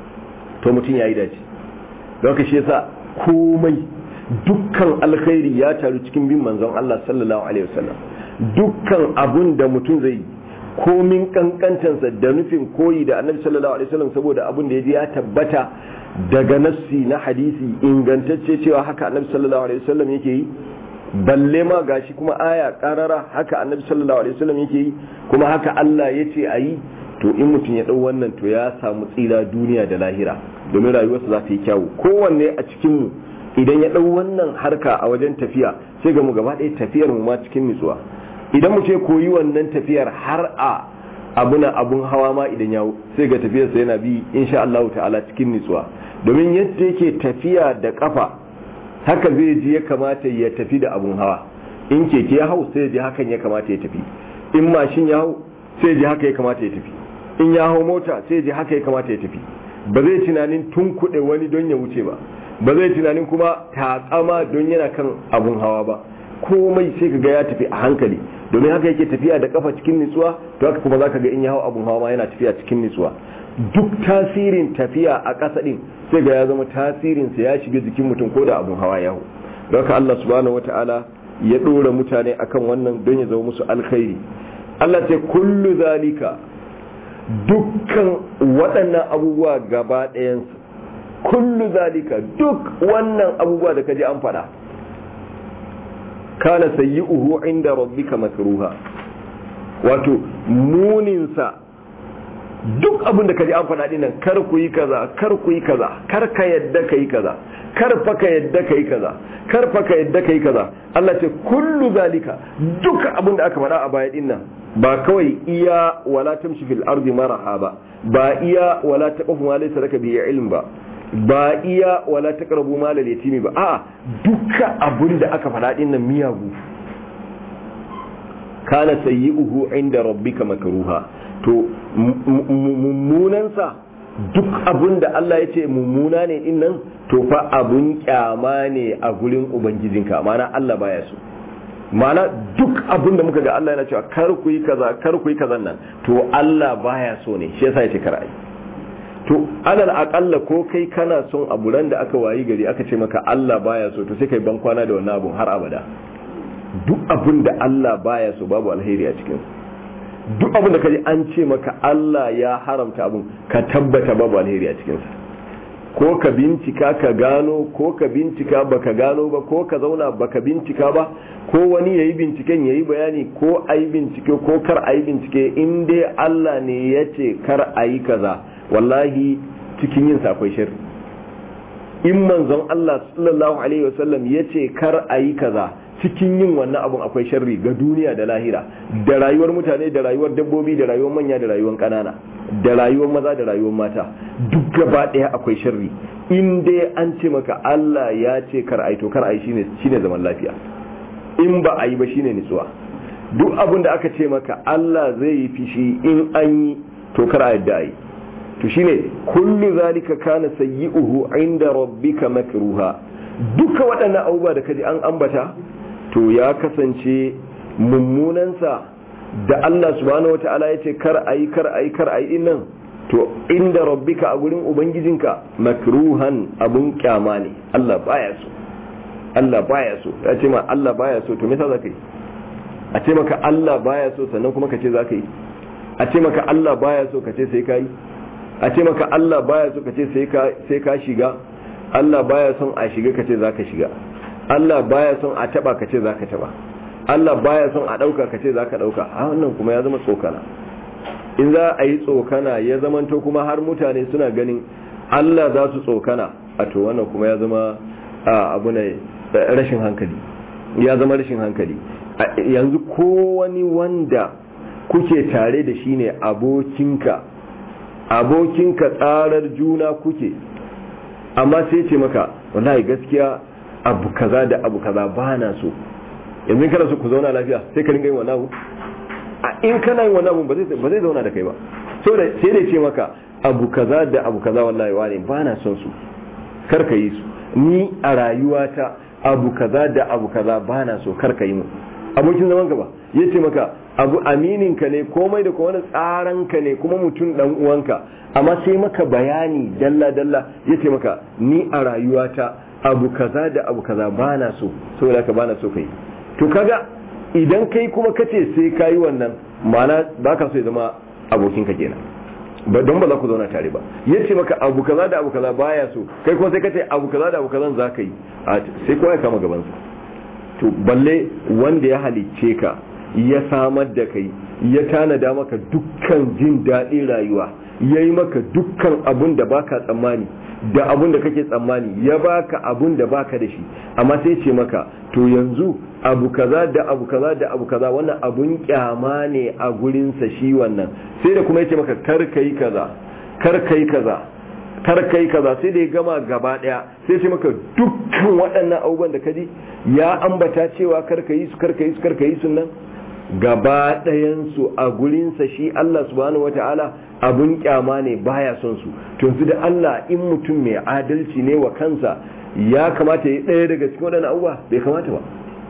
to mutum ya yi dace don shi yasa komai dukkan alkhairi ya taru cikin bin manzon Allah sallallahu alaihi wasallam dukkan abun da mutum zai yi komin kankantansa da nufin koyi da annabi sallallahu alaihi wasallam saboda abun da ya ji ya tabbata daga nassi na hadisi ingantacce cewa haka annabi sallallahu alaihi wasallam yake yi balle ma gashi kuma aya karara haka annabi sallallahu alaihi wasallam yake yi kuma haka Allah ya ce a yi to in mutum ya dau wannan to ya samu tsira duniya da lahira domin rayuwarsa za ta yi kyawu kowanne a cikin mu idan ya dau wannan harka a wajen tafiya sai ga mu gaba ɗaya tafiyar mu ma cikin nutsuwa idan mu ce koyi wannan tafiyar har a abuna abun hawa ma idan yawo sai ga tafiyarsa yana bi insha Allah ta'ala cikin nutsuwa domin yadda yake tafiya da kafa haka zai ji ya kamata ya tafi da abun hawa in keke ya hau sai ji hakan ya kamata ya tafi in mashin ya hau sai ji haka ya kamata ya tafi in ya hau mota sai ji haka ya kamata ya tafi ba zai tunanin tun kuɗe wani don ya wuce ba ba zai tunanin kuma tatsama don yana kan abun hawa ba komai sai ka ga ya tafi a hankali domin haka yake tafiya da kafa cikin nutsuwa to haka kuma zaka ga in ya hau abun hawa ma yana tafiya cikin nutsuwa duk tasirin tafiya a ƙasa din sai ga ya zama tasirin sa ya shiga jikin mutum ko da abun hawa ya hau don haka Allah subhanahu wataala ya dora mutane akan wannan don ya zama musu alkhairi Allah ce kullu zalika dukkan waɗannan abubuwa gaba ɗayansu kullu zalika duk wannan abubuwa da kaji an faɗa kana sayyi'uhu inda rabbika makruha wato muninsa duk abin da kaji an faɗa dinnan kar ku yi kaza kar ku yi kaza kar ka yadda ka yi kaza kar fa ka yadda ka yi kaza kar fa ka yadda ka yi kaza Allah ce kullu zalika duk abin da aka faɗa a baya dinnan ba kawai iya wala tamshi fil ardi maraha ba ba iya wala taqfu ma laysa laka bi ilm ba ba iya wala taqrabu mal al yatimi ba a duka abun da aka faɗa din nan miyagu kana sayyi'uhu inda rabbika makruha to mummunan sa duk abun da Allah ya ce mummuna ne din nan to fa abun kyama ne a gurin ubangijinka ma'ana Allah baya so ma'ana duk abin da muka ga Allah yana cewa kar ku yi kaza kar ku yi kazan nan to Allah baya so ne shi yasa ya ce kar ai to alal aqalla ko kai kana son abu ran da aka wayi gari aka ce maka Allah baya so to sai kai ban kwana da wannan abun har abada duk abin da Allah baya so babu alheri a cikin duk abin da kaji an ce maka Allah ya haramta abun ka tabbata babu alheri a cikin sa ko ka bincika ka gano ko ka bincika baka gano ba ko ka zauna baka bincika ba ko wani yayi binciken yayi bayani ko ayi bincike ko kar ayi bincike in dai Allah ne ya ce kar ayi kaza wallahi cikin yin akwai shirri in manzon Allah sallallahu alaihi wasallam ya ce kar ayi kaza cikin yin wannan abun akwai sharri ga duniya da lahira da rayuwar mutane da rayuwar dabbobi da rayuwar manya da rayuwar kanana da rayuwar maza da rayuwar mata duk gaba ɗaya akwai sharri in dai an ce maka Allah ya ce kar ai to kar ai shine shine zaman lafiya in ba a yi ba shine nutsuwa duk abin da aka ce maka Allah zai yi fishi in an yi to kar a yadda ai to shine kullu zalika kana sayyi'uhu inda rabbika makruha duka waɗannan abubuwa da kaji an ambata to ya kasance mummunansa da Allah subhanahu wata'ala ya ce kar a yi kar a yi kar a yi nan to inda rabbika a gurin ubangijinka makruhan abun kyama ne Allah baya so Allah baya so ya ce ma Allah baya so to me yasa zaka yi a ce maka Allah baya so sannan kuma ka ce zaka yi a ce maka Allah baya so ka ce sai ka yi a ce maka Allah baya so ka ce sai ka sai ka shiga Allah baya son a shiga ka ce zaka shiga Allah baya son a taba ka ce zaka taba Allah baya son a ɗauka ka ce za ka ɗauka a wannan kuma ya zama tsokana in za a yi tsokana ya zamanto kuma har mutane suna ganin Allah za su tsokana a to wannan kuma ya zama abu ne rashin hankali ya zama rashin hankali yanzu ko wani wanda kuke tare da shi ne abokinka abokinka tsarar juna kuke amma sai ce maka wallahi gaskiya abu kaza da abu kaza ba na so yanzu kana so ku zauna lafiya sai ka ringa yin wannan abu a in kana yin wannan abu ba zai zauna da kai ba saboda sai da ce maka abu kaza da abu kaza wallahi wani ba na son su kar ka yi su ni a rayuwata abu kaza da abu kaza ba na so kar ka yi mu abokin zaman ka ba ya ce maka abu aminin ka ne komai da kuma wani tsaran ka ne kuma mutum dan uwanka amma sai maka bayani dalla dalla ya ce maka ni a rayuwata abu kaza da abu kaza ba na so saboda ka ba na so kai to kaga idan kai kuma kace sai kayi wannan ma'ana ba ka so ya zama abokinka kenan ba don ba za ku zauna tare ba ya ce maka abu kaza da abu kaza baya so kai kuma sai ka ce abu kaza da abu kaza za ka yi sai kowa ya kama gabansa to balle wanda ya halicce ka ya samar da kai ya tanada maka dukkan jin daɗin rayuwa ya yi maka dukkan abun da baka tsammani da abun da kake tsammani ya baka abun da baka da shi amma sai ce maka to yanzu abu kaza da abu kaza da abu kaza wannan abun kyama ne a gurinsa shi wannan sai da kuma yace maka kar kai kaza kar kai kaza kar kai kaza sai da ya gama gaba daya sai ce maka dukkan waɗannan abubuwan da kaji ya ambata cewa kar ka yi su kar ka yi su kar ka yi su nan gaba ɗayan su a gurinsa shi Allah subhanahu wataala abun kyama ne baya son su to yanzu da Allah in mutum mai adalci ne wa kansa ya kamata ya ɗaya daga cikin waɗannan abubuwa bai kamata ba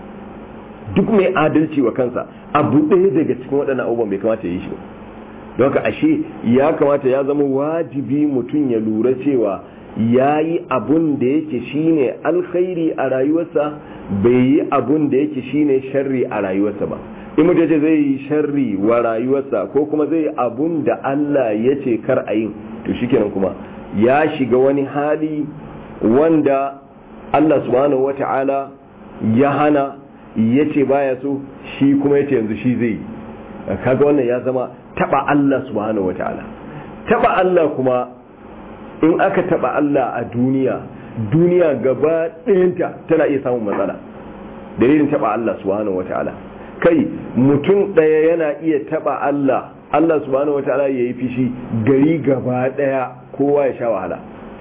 duk mai adalci wa kansa abu ɗaya daga cikin waɗannan abubuwan bai kamata ya yi shi ba don haka ashe ya kamata ya zama wajibi mutum ya lura cewa ya yi abun da yake shine alkhairi a rayuwarsa bai yi abun da yake shine sharri a rayuwarsa ba in mutum ce zai yi sharri wa rayuwarsa ko kuma zai yi abun da Allah ya ce kar a yin to shikenan kuma ya shiga wani hali wanda Allah subhanahu wata'ala ya hana ya ce baya so shi kuma ya ce yanzu shi zai kaga wannan ya zama taba Allah subhanahu wata'ala taba Allah kuma in aka taba Allah a duniya duniya gaba ɗayanta tana iya samun matsala dalilin taba Allah subhanahu wata'ala kai mutum ɗaya yana iya taba Allah Allah subhanahu wata'ala ya yi fishi gari gaba ɗaya kowa ya sha wahala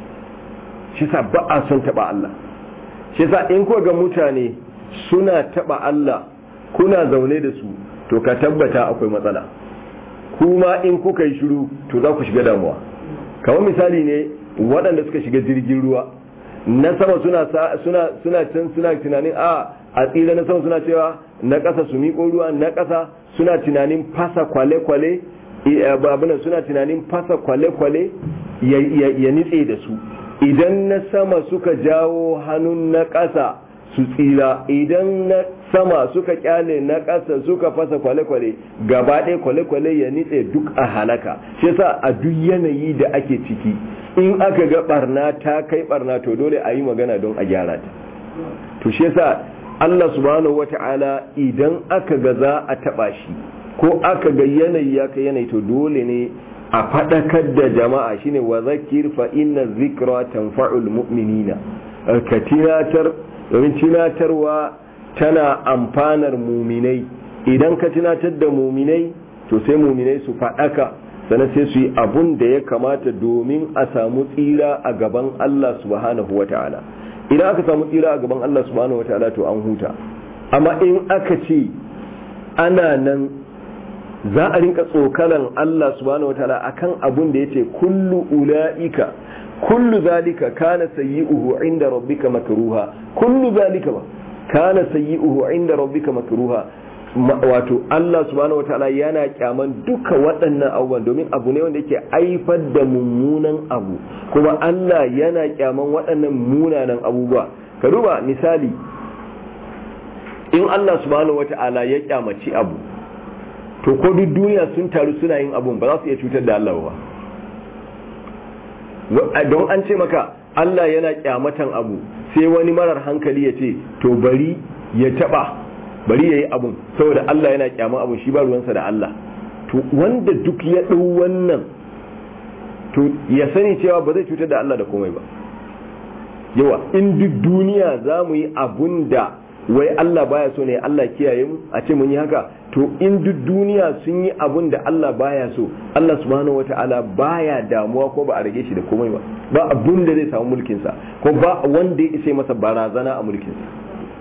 shi sa ba a son taba Allah shi sa in ko ga mutane suna taba Allah kuna zaune da su to ka tabbata akwai matsala kuma in kuka yi shiru to za ku shiga damuwa kamar misali ne waɗanda suka shiga jirgin ruwa na sama suna suna suna can suna tunanin a a tsira na sama suna cewa na ƙasa su miƙo ruwa na ƙasa suna tunanin fasa kwale-kwale abinan suna tunanin fasa kwale-kwale ya nitse da su idan na sama suka jawo hannun na ƙasa su tsira idan na sama suka kyale na ƙasa suka fasa kwale-kwale gaba ɗaya kwale-kwale ya nitse duk a halaka shi yasa a duk yanayi da ake ciki in aka ga barna ta kai barna to dole a yi magana don a gyara ta to shi yasa Allah subhanahu wata'ala idan aka ga za a taɓa shi ko aka ga yanayi ya kai yanayi to dole ne a faɗakar da jama'a shine wa zakir fa inna zikra tanfa'ul mu'minina ka tinatar domin tunatarwa tana amfanar muminai idan ka tunatar da muminai to sai muminai su faɗaka sannan sai su yi abun da ya kamata domin a samu tsira a gaban Allah subhanahu wa ta'ala idan aka samu tsira a gaban Allah subhanahu wa ta'ala to an huta amma in aka ce ana nan za a rinka tsokalan Allah subhanahu wa ta'ala akan abun da yace kullu ula'ika kullu zalika kana sayyi'uhu inda rabbika makruha kullu zalika ba kana sayyi'uhu inda rabbika makruha wato Allah subhanahu wataala yana kyaman duka waɗannan abubuwan domin abu ne wanda yake aifar da mummunan abu kuma Allah yana kyaman waɗannan munanan abubuwa ka duba misali in Allah subhanahu wataala ya kyamaci abu to ko duk duniya sun taru suna yin abun ba za su iya cutar da Allah ba don an ce maka Allah yana kyamatan abu sai wani marar hankali ya ce to bari ya taba bari ya yi abun saboda Allah yana kyaman abu shi ba ruwansa da Allah to wanda duk ya ɗau wannan to ya sani cewa ba zai cutar da Allah da komai ba yawa in duk duniya za mu yi abun da wai Allah baya so ne Allah kiyaye mu a ce mun yi haka to in duk duniya sun yi abun da Allah baya so Allah subhanahu wata'ala baya damuwa ko ba a rage shi da komai ba ba abun da zai samu mulkin sa ko ba wanda ya isa masa barazana a mulkin sa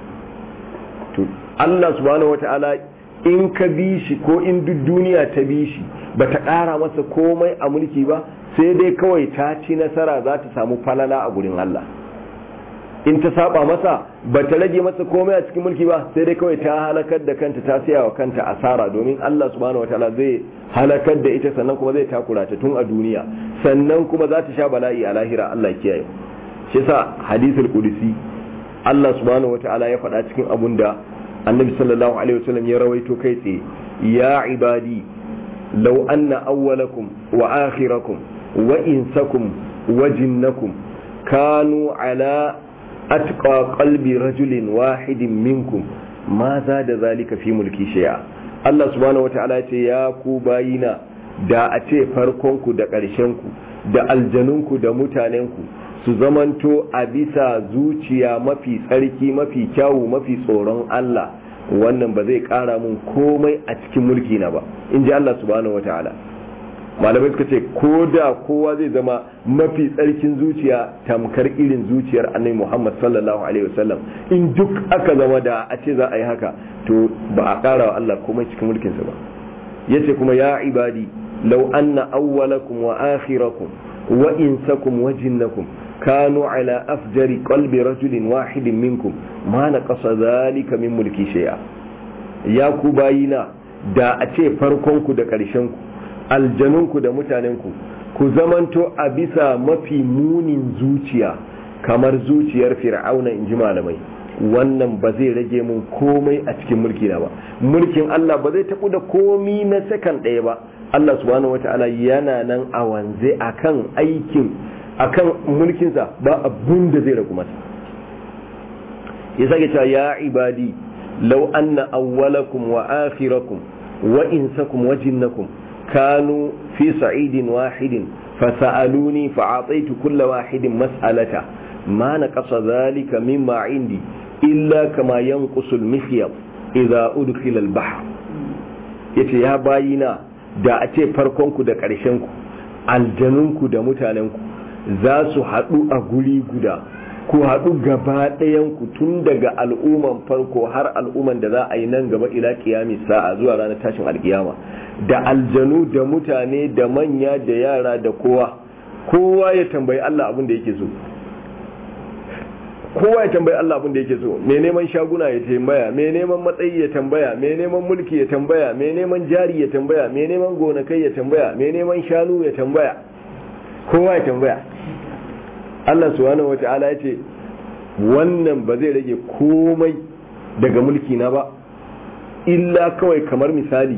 to Allah subhanahu wata'ala in ka bi shi ko in duk duniya ta bi shi ba ta ƙara masa komai a mulki ba sai dai kawai ta ci nasara za ta samu falala a gurin Allah in ta saba masa ba ta rage masa komai a cikin mulki ba sai dai kawai ta halakar da kanta ta siya wa kanta asara domin Allah subhanahu wataala zai halakar da ita sannan kuma zai takura ta tun a duniya sannan kuma za ta sha bala'i a lahira Allah kiyaye shi yasa hadisul qudsi Allah subhanahu wataala ya faɗa cikin abun da annabi sallallahu alaihi wasallam ya rawaito kai tsaye ya ibadi law anna awwalakum wa akhirakum wa insakum wa jinnakum kanu ala atqa qalbi rajulin wahidin minkum ma za da zalika fi mulki shay'a Allah subhanahu wataala ya ce ya ku bayina da a ce farkonku da ƙarshenku da aljanunku da mutanenku su zamanto a bisa zuciya mafi tsarki mafi kyawu mafi tsoron Allah wannan ba zai ƙara mun komai a cikin mulki na ba in ji Allah subhanahu wataala malamai suka ce ko da kowa zai zama mafi tsarkin zuciya tamkar irin zuciyar annabi Muhammad sallallahu alaihi wasallam in duk aka zama da a ce za a yi haka to ba a ƙara wa Allah komai cikin mulkinsa ba yace kuma ya ibadi law anna awwalakum wa akhirakum wa insakum wa jinnakum kanu ala afjari qalbi rajulin wahidin minkum ma naqasa dhalika min mulki shay'a ya ku bayina da a ce farkon ku da ƙarshen ku aljanunku da mutanenku ku zamanto a bisa mafi munin zuciya kamar zuciyar fir'auna in ji malamai wannan ba zai rage mun komai a cikin mulki na ba mulkin Allah ba zai taɓu da komi na sakan ɗaya ba Allah subhanahu wata'ala yana nan a wanze akan aikin akan mulkinsa ba abun da zai ragu masa ya sake cewa ya ibadi law anna awwalakum wa akhirakum wa insakum wa jinnakum كانوا في صعيد واحد فسألوني فأعطيت كل واحد مسألة ما نقص ذلك مما عندي إلا كما ينقص المخيط إذا أدخل البحر yace ya bayina da a ce farkonku da ƙarshenku aljanunku da mutanenku za su haɗu a guri guda ku haɗu gaba ɗayanku tun daga al'umman farko har al'umman da za a yi nan gaba ila kiyami sa'a zuwa ranar tashin alkiyama da aljanu da mutane da manya da yara da kowa kowa ya tambayi Allah abin da yake so kowa ya tambayi Allah abin da yake so mai neman shaguna ya tambaya mai neman matsayi ya tambaya mai neman mulki ya tambaya mai neman jari ya tambaya mai neman gonakai ya tambaya mai neman shanu ya tambaya kowa ya tambaya Allah subhanahu wata'ala ya ce wannan ba zai rage komai daga mulki na ba illa kawai kamar misali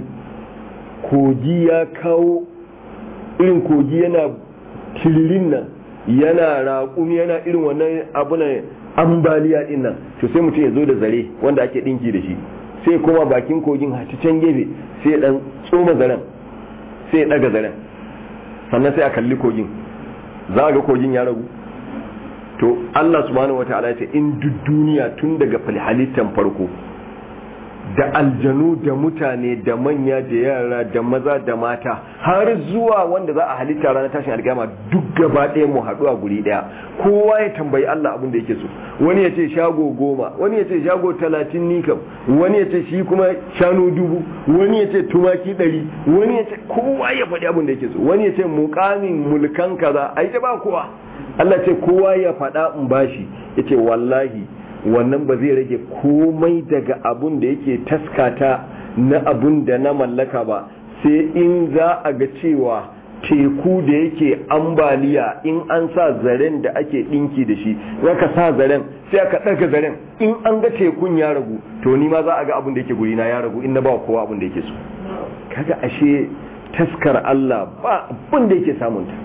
kogi ya kawo irin kogi yana kiririn nan yana raƙumi yana irin wannan abu na ambaliya din nan to sai mutum ya zo da zare wanda ake ɗinki da shi sai kuma bakin kogin hati can gefe sai ya ɗan tsoma zaren sai ya ɗaga zaren sannan sai a kalli kogin za a ga kogin ya ragu to Allah subhanahu wataala ya ce in duk duniya tun daga halittan farko da aljanu da mutane da manya da yara da maza da mata har zuwa wanda za a halitta ranar tashin alkiyama duk gaba ɗaya mu haɗu a guri ɗaya kowa ya tambayi Allah abin da yake so wani ya ce shago goma wani ya ce shago talatin nikam wani ya ce shi kuma shanu dubu wani ya ce tumaki ɗari wani ya ce kowa ya faɗi abin da yake so wani ya ce mukamin mulkan kaza ai ta ba kowa Allah ce kowa ya faɗa in bashi ya ce wallahi wannan ba zai rage komai daga abun da yake taskata na abun da na mallaka ba sai in za a ga cewa teku da yake ambaliya in an sa zaren da ake ɗinki da shi ka sa zaren sai aka ɗaga zaren in an ga tekun ya ragu to ni ma za a ga abun da yake guri na ya ragu in na ba kowa abun da yake so kaga ashe taskar Allah ba abun da yake samunta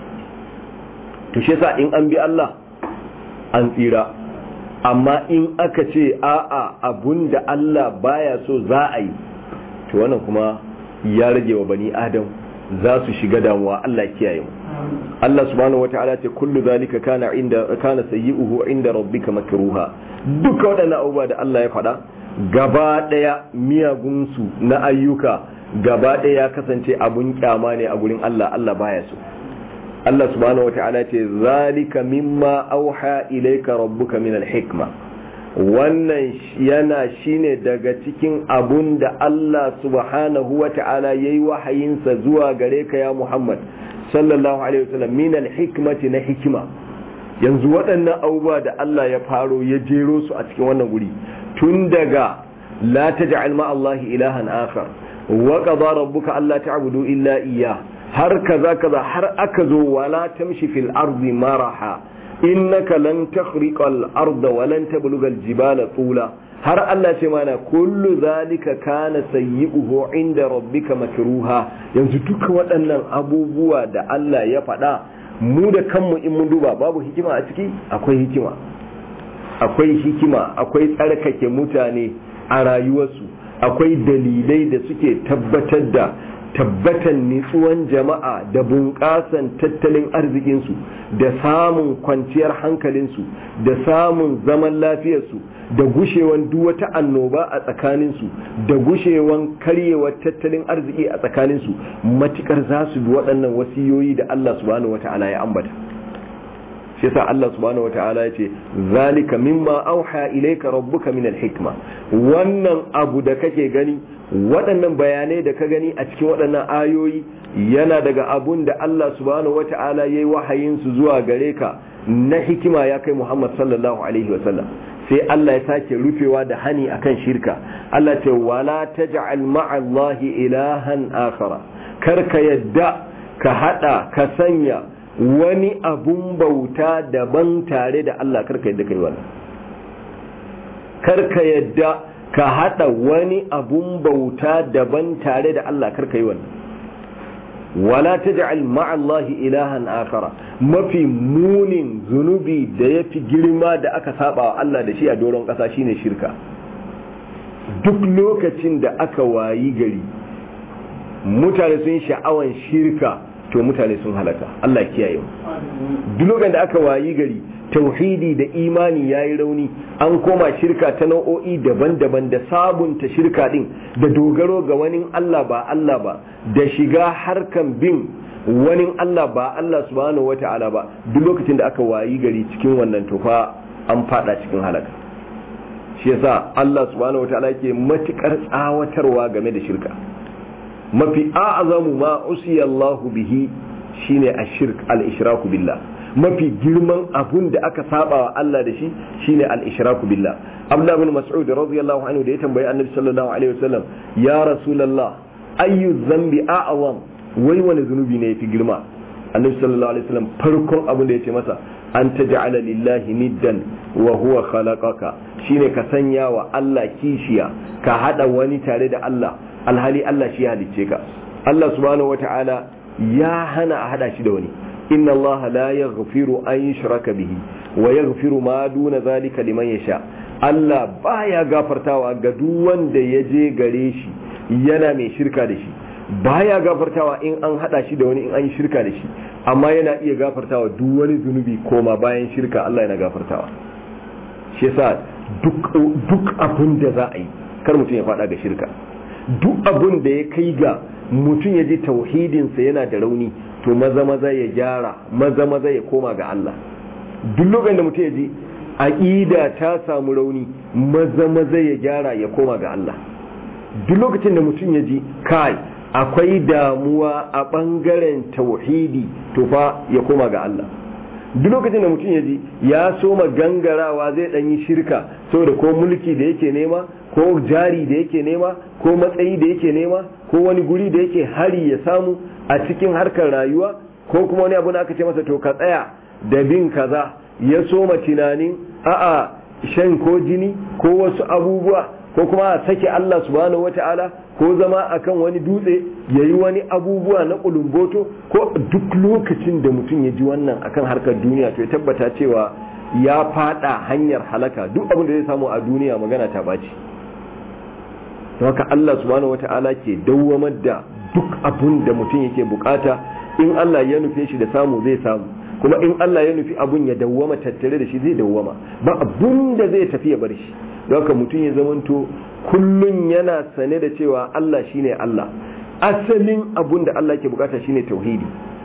to shi yasa in an bi Allah an tsira amma in aka ce a'a abun da Allah baya so za a yi to wannan kuma ya rage wa bani adam za su shiga damuwa Allah kiyaye mu Allah subhanahu wataala ce kullu zalika kana inda kana sayyi'uhu inda rabbika makruha duka waɗannan abubuwa da Allah ya faɗa gaba ɗaya miyagun su na ayyuka gaba ɗaya ya kasance abun kyama ne a gurin Allah Allah baya so Allah subhanahu wataala ce zalika mimma auha ilayka rabbuka min al-hikma wannan yana shine daga cikin abun da Allah subhanahu wataala yayi wahayinsa zuwa gare ka ya Muhammad sallallahu alaihi wasallam min al-hikmati na hikima yanzu waɗannan abubuwa da Allah ya faro ya jero su a cikin wannan guri tun daga la taj'al ma Allah ilahan akhar wa qada rabbuka alla ta'budu illa iyyah har kaza kaza har aka zo wala tamshi fil ardi maraha innaka lan takhriqa al-arda wa lan tablugha al-jibala tula har Allah ce mana kullu zalika kana sayyi'uhu inda rabbika makruha yanzu duka waɗannan abubuwa da Allah ya faɗa mu da kanmu in mun duba babu hikima a ciki akwai hikima akwai hikima akwai tsarkake mutane a rayuwarsu akwai dalilai da suke tabbatar da tabbatan nitsuwan jama'a da bunƙasan tattalin arzikinsu da samun kwanciyar hankalinsu da samun zaman lafiyarsu da gushewan duk wata annoba a tsakaninsu da gushewan karyewar tattalin arziki a tsakaninsu matukar za su bi waɗannan wasiyoyi da Allah subhanahu wata'ala ya ambata shi yasa Allah subhanahu wata'ala ya ce zalika mimma auha ilayka rabbuka min hikma wannan abu da kake gani waɗannan bayanai da ka gani a cikin waɗannan ayoyi yana daga abun da Allah subhanahu wata'ala yayi wahayin su zuwa gare ka na hikima ya kai Muhammad sallallahu alaihi wasallam sai Allah ya sake rufewa da hani akan shirka Allah ce wala taj'al ma'allahi ilahan akhara kar ka yadda ka hada ka sanya wani abun bauta daban tare da Allah kar ka yadda kai wannan kar ka yadda ka hada wani abun bauta daban tare da Allah kar ka yi wannan wala taj'al ma'allahi ilahan akhara mafi munin zunubi da yafi girma da aka saba wa Allah da shi a doron kasa shine shirka duk lokacin da aka wayi gari mutane sun sha'awan shirka to mutane sun halaka Allah kiyaye duk lokacin da aka wayi gari tauhidi da imani ya yi rauni an koma shirka ta nau'o'i daban-daban da sabunta shirka din da dogaro ga wani Allah ba Allah ba da shiga harkan bin wani Allah ba Allah subhanahu wa ta'ala ba duk lokacin da aka wayi gari cikin wannan tufa an fada cikin halaka shi yasa Allah subhanahu wa ta'ala yake matukar tsawatarwa game da shirka mafi a'azamu ma usiya Allahu bihi shine ashirk al-ishraku billah mafi girman abun da aka saba wa Allah da shi shine al-ishraku billah Abdullah ibn Mas'ud radiyallahu anhu da ya tambayi Annabi sallallahu alaihi wasallam ya Rasulullah ayyu dhanbi a'zam wai wani zunubi ne yafi girma Annabi sallallahu alaihi wasallam farkon abun da yace masa an taj'ala lillahi niddan wa huwa khalaqaka shine ka sanya wa Allah kishiya ka hada wani tare da Allah alhali Allah shi halicce ka Allah subhanahu wata'ala ya hana a hada shi da wani inna allaha la yaghfiru an yushraka bihi wa yaghfiru ma duna zalika liman yasha Allah baya gafartawa ga duk wanda ya je gare shi yana mai shirka da shi baya gafartawa in an hada shi da wani in an yi shirka da shi amma yana iya gafartawa duk wani zunubi koma bayan shirka Allah yana gafartawa shi yasa duk duk abin da za a yi kar mutum ya fada ga shirka duk abin da ya kai ga mutum ya ji tauhidinsa yana da rauni to maza maza ya gyara maza maza ya koma ga Allah duk lokacin da mutum ya ji aqida ta samu rauni maza maza ya gyara ya koma ga Allah duk lokacin da mutum ya ji kai akwai damuwa a bangaren tauhidi to fa ya koma ga Allah duk lokacin da mutum ya ji ya soma gangarawa zai dan yi shirka saboda ko mulki da yake nema ko jari da yake nema ko matsayi da yake nema ko wani guri da yake hari ya samu a cikin harkar rayuwa ko kuma wani abu da aka ce masa to ka tsaya da bin kaza ya soma tunanin a'a shan ko jini ko wasu abubuwa ko kuma a sake Allah subhanahu wata'ala ko zama akan wani dutse ya yi wani abubuwa na kulumboto ko duk lokacin da mutum ya ji wannan akan harkar duniya to ya tabbata cewa ya fada hanyar halaka duk abin da zai samu a duniya magana ta baci haka Allah subhanahu wata'ala ke dawwamar da duk abin da mutum yake bukata in Allah ya nufe shi da samu zai samu kuma in Allah ya nufi abun ya dawwama tattare da shi zai dawwama ba abun da zai tafi ya bar shi haka mutum ya zamanto kullun yana sane da cewa Allah shine Allah asalin abun da Allah ke bukata shine tauhidi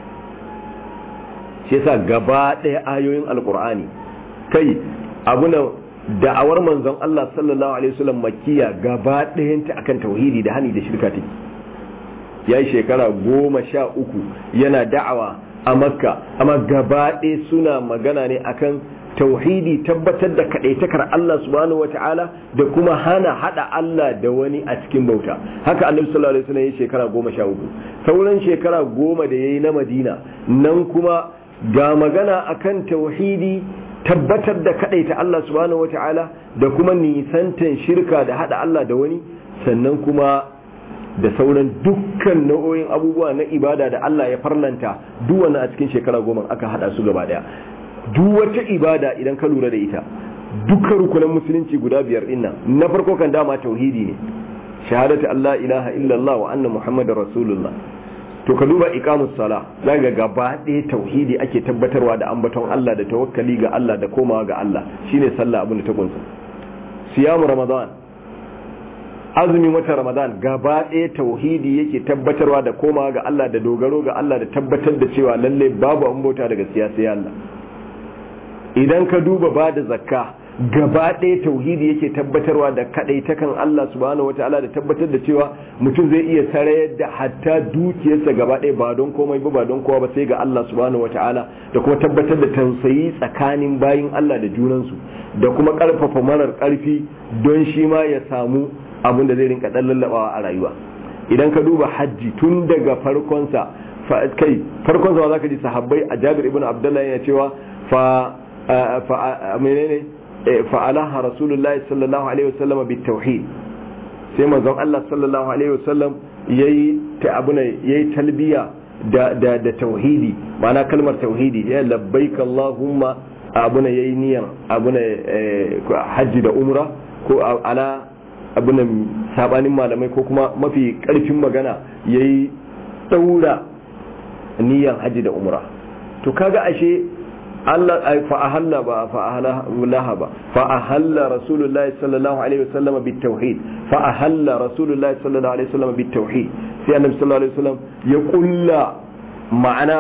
shi yasa gaba ɗaya ayoyin alkur'ani kai abuna da'awar manzon Allah sallallahu alaihi wasallam makkiya gaba ɗayanta akan tauhidi da hani da shirka take ya yi shekara goma sha uku yana da'awa a makka amma gaba ɗaya suna magana ne akan tauhidi tabbatar da kaɗaitakar Allah subhanahu wa ta'ala da kuma hana haɗa Allah da wani a cikin bauta haka annabi sallallahu alaihi wasallam ya shekara goma sha uku sauran shekara goma da ya yi na madina nan kuma ga magana akan tauhidi tabbatar da kadaita Allah subhanahu wata'ala da kuma nisantan shirka da hada Allah da wani sannan kuma da sauran dukkan nau'o'in abubuwa na ibada da Allah ya farlanta duk wani a cikin shekara goma aka hada su gaba daya duk wata ibada idan ka lura da ita dukkan rukunan musulunci guda biyar din na farko kan dama tauhidi ne shahadatu Allah ilaha illallah wa anna muhammadar rasulullah to ka duba iqamus sala zaga gaba ɗaya tauhidi ake tabbatarwa da ambaton Allah da tawakkali ga Allah da komawa ga Allah shine sallah abin da ta kunsa siyamu ramadan azumin wata ramadan gaba ɗaya tauhidi yake tabbatarwa da komawa ga Allah da dogaro ga Allah da tabbatar da cewa lalle babu an bauta daga siyasa Allah idan ka duba ba da zakka gaba ɗaya tauhidi yake tabbatarwa da kaɗaitakan Allah subhanahu wataala da tabbatar da cewa mutum zai iya sarayar da hatta dukiyarsa gaba ɗaya ba don komai ba ba don kowa ba sai ga Allah subhanahu wataala da kuma tabbatar da tausayi tsakanin bayin Allah da junansu da kuma ƙarfafa marar ƙarfi don shi ma ya samu abin da zai rinka ɗan lallaɓawa a rayuwa idan ka duba hajji tun daga farkonsa kai farkonsa ma zaka ji sahabbai a Jabir ibn Abdullah yana cewa fa fa menene fa'alaha rasulullahi sallallahu alaihi wasallam bi tauhid sai manzon Allah sallallahu alaihi wasallam yayi ta abuna yayi talbiya da da da tauhidi ma'ana kalmar tauhidi ya labbaik allahumma abuna yayi niyan abuna hajji da umra ko ala abuna sabanin malamai ko kuma mafi karfin magana yayi daura niyan hajji da umra to kaga ashe Allah ai fa ahalla ba fa ahalla ba fa ahalla rasulullahi sallallahu alaihi wasallam bit tauhid fa ahalla rasulullahi sallallahu alaihi wasallam bit tauhid sai annabi sallallahu alaihi wasallam ya kulla ma'ana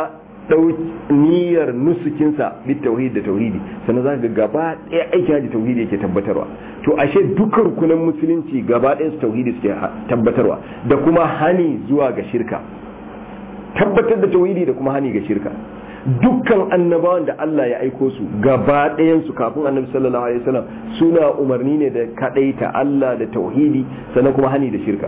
niyyar nusukinsa bit tauhid da tauhidi sannan za ga gaba ɗaya aikin haji tauhidi yake tabbatarwa to ashe dukkan rukunan musulunci gaba ɗaya su tauhidi suke tabbatarwa da kuma hani zuwa ga shirka tabbatar da tauhidi da kuma hani ga shirka dukkan annabawan da Allah ya aiko su gaba ɗayansu kafin annabi sallallahu alaihi wasallam suna umarni ne da kadaita Allah da tauhidi sannan kuma hani da shirka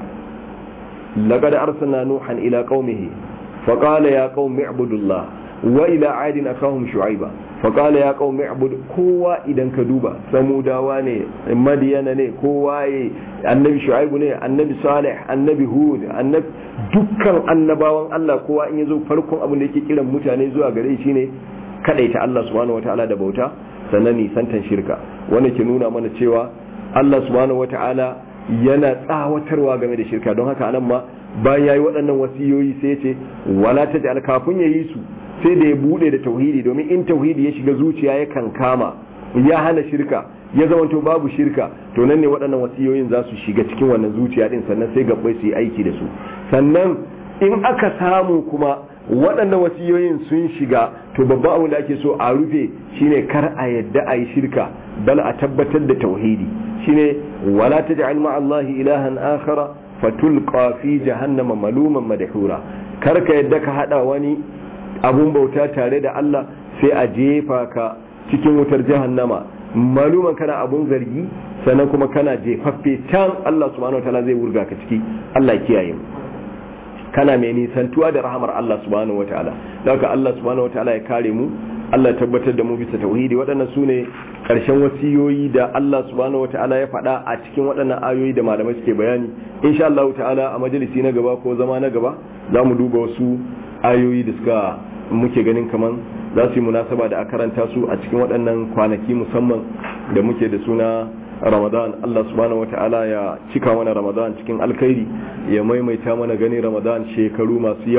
laqad arsalna nuhan ila qaumihi faqala ya qaumi ibudullah wa ila adin akahum shu'aiba faqala ya qaumi ibud kowa idan ka duba samudawa ne madiyana ne kowa ya annabi shu'aibu ne annabi salih annabi hud annabi dukkan annabawan Allah kowa in yazo farkon abin da yake kiran mutane zuwa gare shi ne kadaita Allah subhanahu wataala da bauta sannan nisantan shirka wanda ke nuna mana cewa Allah subhanahu wataala yana tsawatarwa game da shirka don haka anan ma bayan yayi waɗannan wasiyoyi sai ya ce wala taj'al kafin yayi su sai da ya bude da tauhidi domin in tauhidi ya shiga zuciya ya kan kama ya hana shirka ya zamanto babu shirka to nan ne waɗannan wasiyoyin za su shiga cikin wannan zuciya din sannan sai gabbai su yi aiki da su sannan in aka samu kuma waɗannan wasiyoyin sun shiga to babban abin da ake so a rufe shine kar a yadda a yi shirka bal a tabbatar da tauhidi shine wala taj'al ma'allahi ilahan akhara fatulqa fi jahannama maluman madhura kar ka yadda ka hada wani abun bauta tare da Allah sai a jefa ka cikin wutar jahannama maluman kana abun zargi sannan kuma kana jefaffe can Allah subhanahu wataala zai wurga ka ciki Allah kiyaye mu kana mai nisantuwa da rahamar Allah subhanahu wataala haka Allah subhanahu wataala ya kare mu Allah ya tabbatar da mu bisa tauhidi waɗannan su ne ƙarshen wasiyoyi da Allah subhanahu wataala ya faɗa a cikin waɗannan ayoyi da malamai suke bayani insha Allah ta'ala a majalisi na gaba ko zama na gaba za mu duba wasu ayoyi da suka muke ganin kaman za su yi munasaba da a karanta su a cikin waɗannan kwanaki musamman da muke da suna ramadan Allah subhanahu wata'ala ya cika mana ramadan cikin alkhairi ya maimaita mana gani ramadan shekaru masu yawa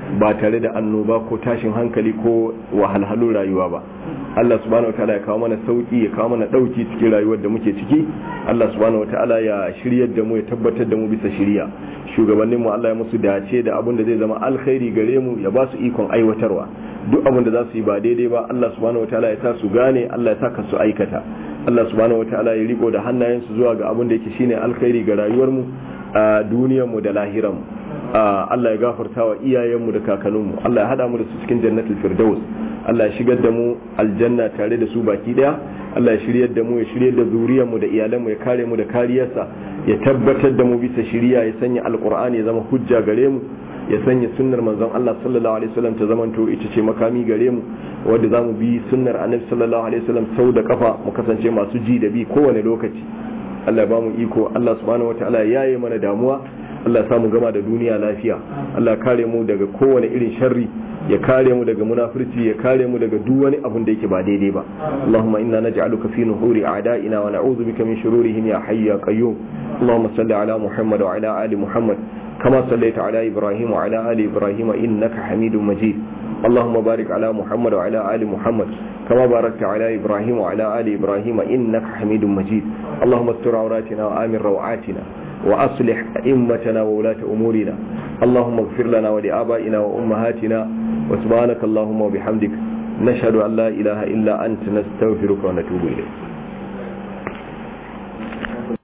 ba tare da annoba ko tashin hankali ko wahalhalun rayuwa ba Allah subhanahu wataala ya kawo mana sauki ya kawo mana dauki cikin rayuwar da muke ciki Allah subhanahu wataala ya shiryar da mu ya tabbatar da mu bisa shiriya shugabannin mu Allah ya musu dace da abin da zai zama alkhairi gare mu ya ba su ikon aiwatarwa duk abin da za su yi ba daidai ba Allah subhanahu wataala ya sa su gane Allah ya sa ka su aikata Allah subhanahu wataala ya riko da hannayensu zuwa ga abin da yake shine alkhairi ga rayuwar mu a duniyar mu da lahiran mu Allah ya gafarta wa iyayenmu da kakanninmu Allah ya hada mu da su cikin jannatul firdaus Allah ya shigar da mu aljanna tare da su baki daya Allah ya shiryar da mu ya shiryar da zuriyar mu da iyalan mu ya kare mu da kariyarsa ya tabbatar da mu bisa shiriya ya sanya alqur'ani ya zama hujja gare mu ya sanya sunnar manzon Allah sallallahu alaihi wasallam ta zamanto ita ce makami gare mu wanda zamu bi sunnar annabi sallallahu alaihi wasallam sau da kafa mu kasance masu ji da bi kowane lokaci Allah ya ba mu iko Allah subhanahu wataala ya yaye mana damuwa Allah ya samu gama da duniya lafiya Allah ya kare mu daga kowane irin sharri ya kare mu daga munafurci ya kare mu daga duk wani abun da yake ba daidai ba Allahumma inna naj'aluka fi nuhuri a'da'ina wa na'udhu bika min shururihim ya hayy ya qayyum Allahumma salli ala Muhammad wa ala ali Muhammad kama sallaita ala Ibrahim wa ala ali Ibrahim innaka Hamidum Majid اللهم بارك على محمد وعلى آل محمد كما باركت على إبراهيم وعلى آل إبراهيم إنك حميد مجيد اللهم استر عوراتنا وآمن روعاتنا وأصلح أئمتنا وولاة أمورنا اللهم اغفر لنا ولآبائنا وأمهاتنا وسبحانك اللهم وبحمدك نشهد أن لا إله إلا أنت نستغفرك ونتوب إليك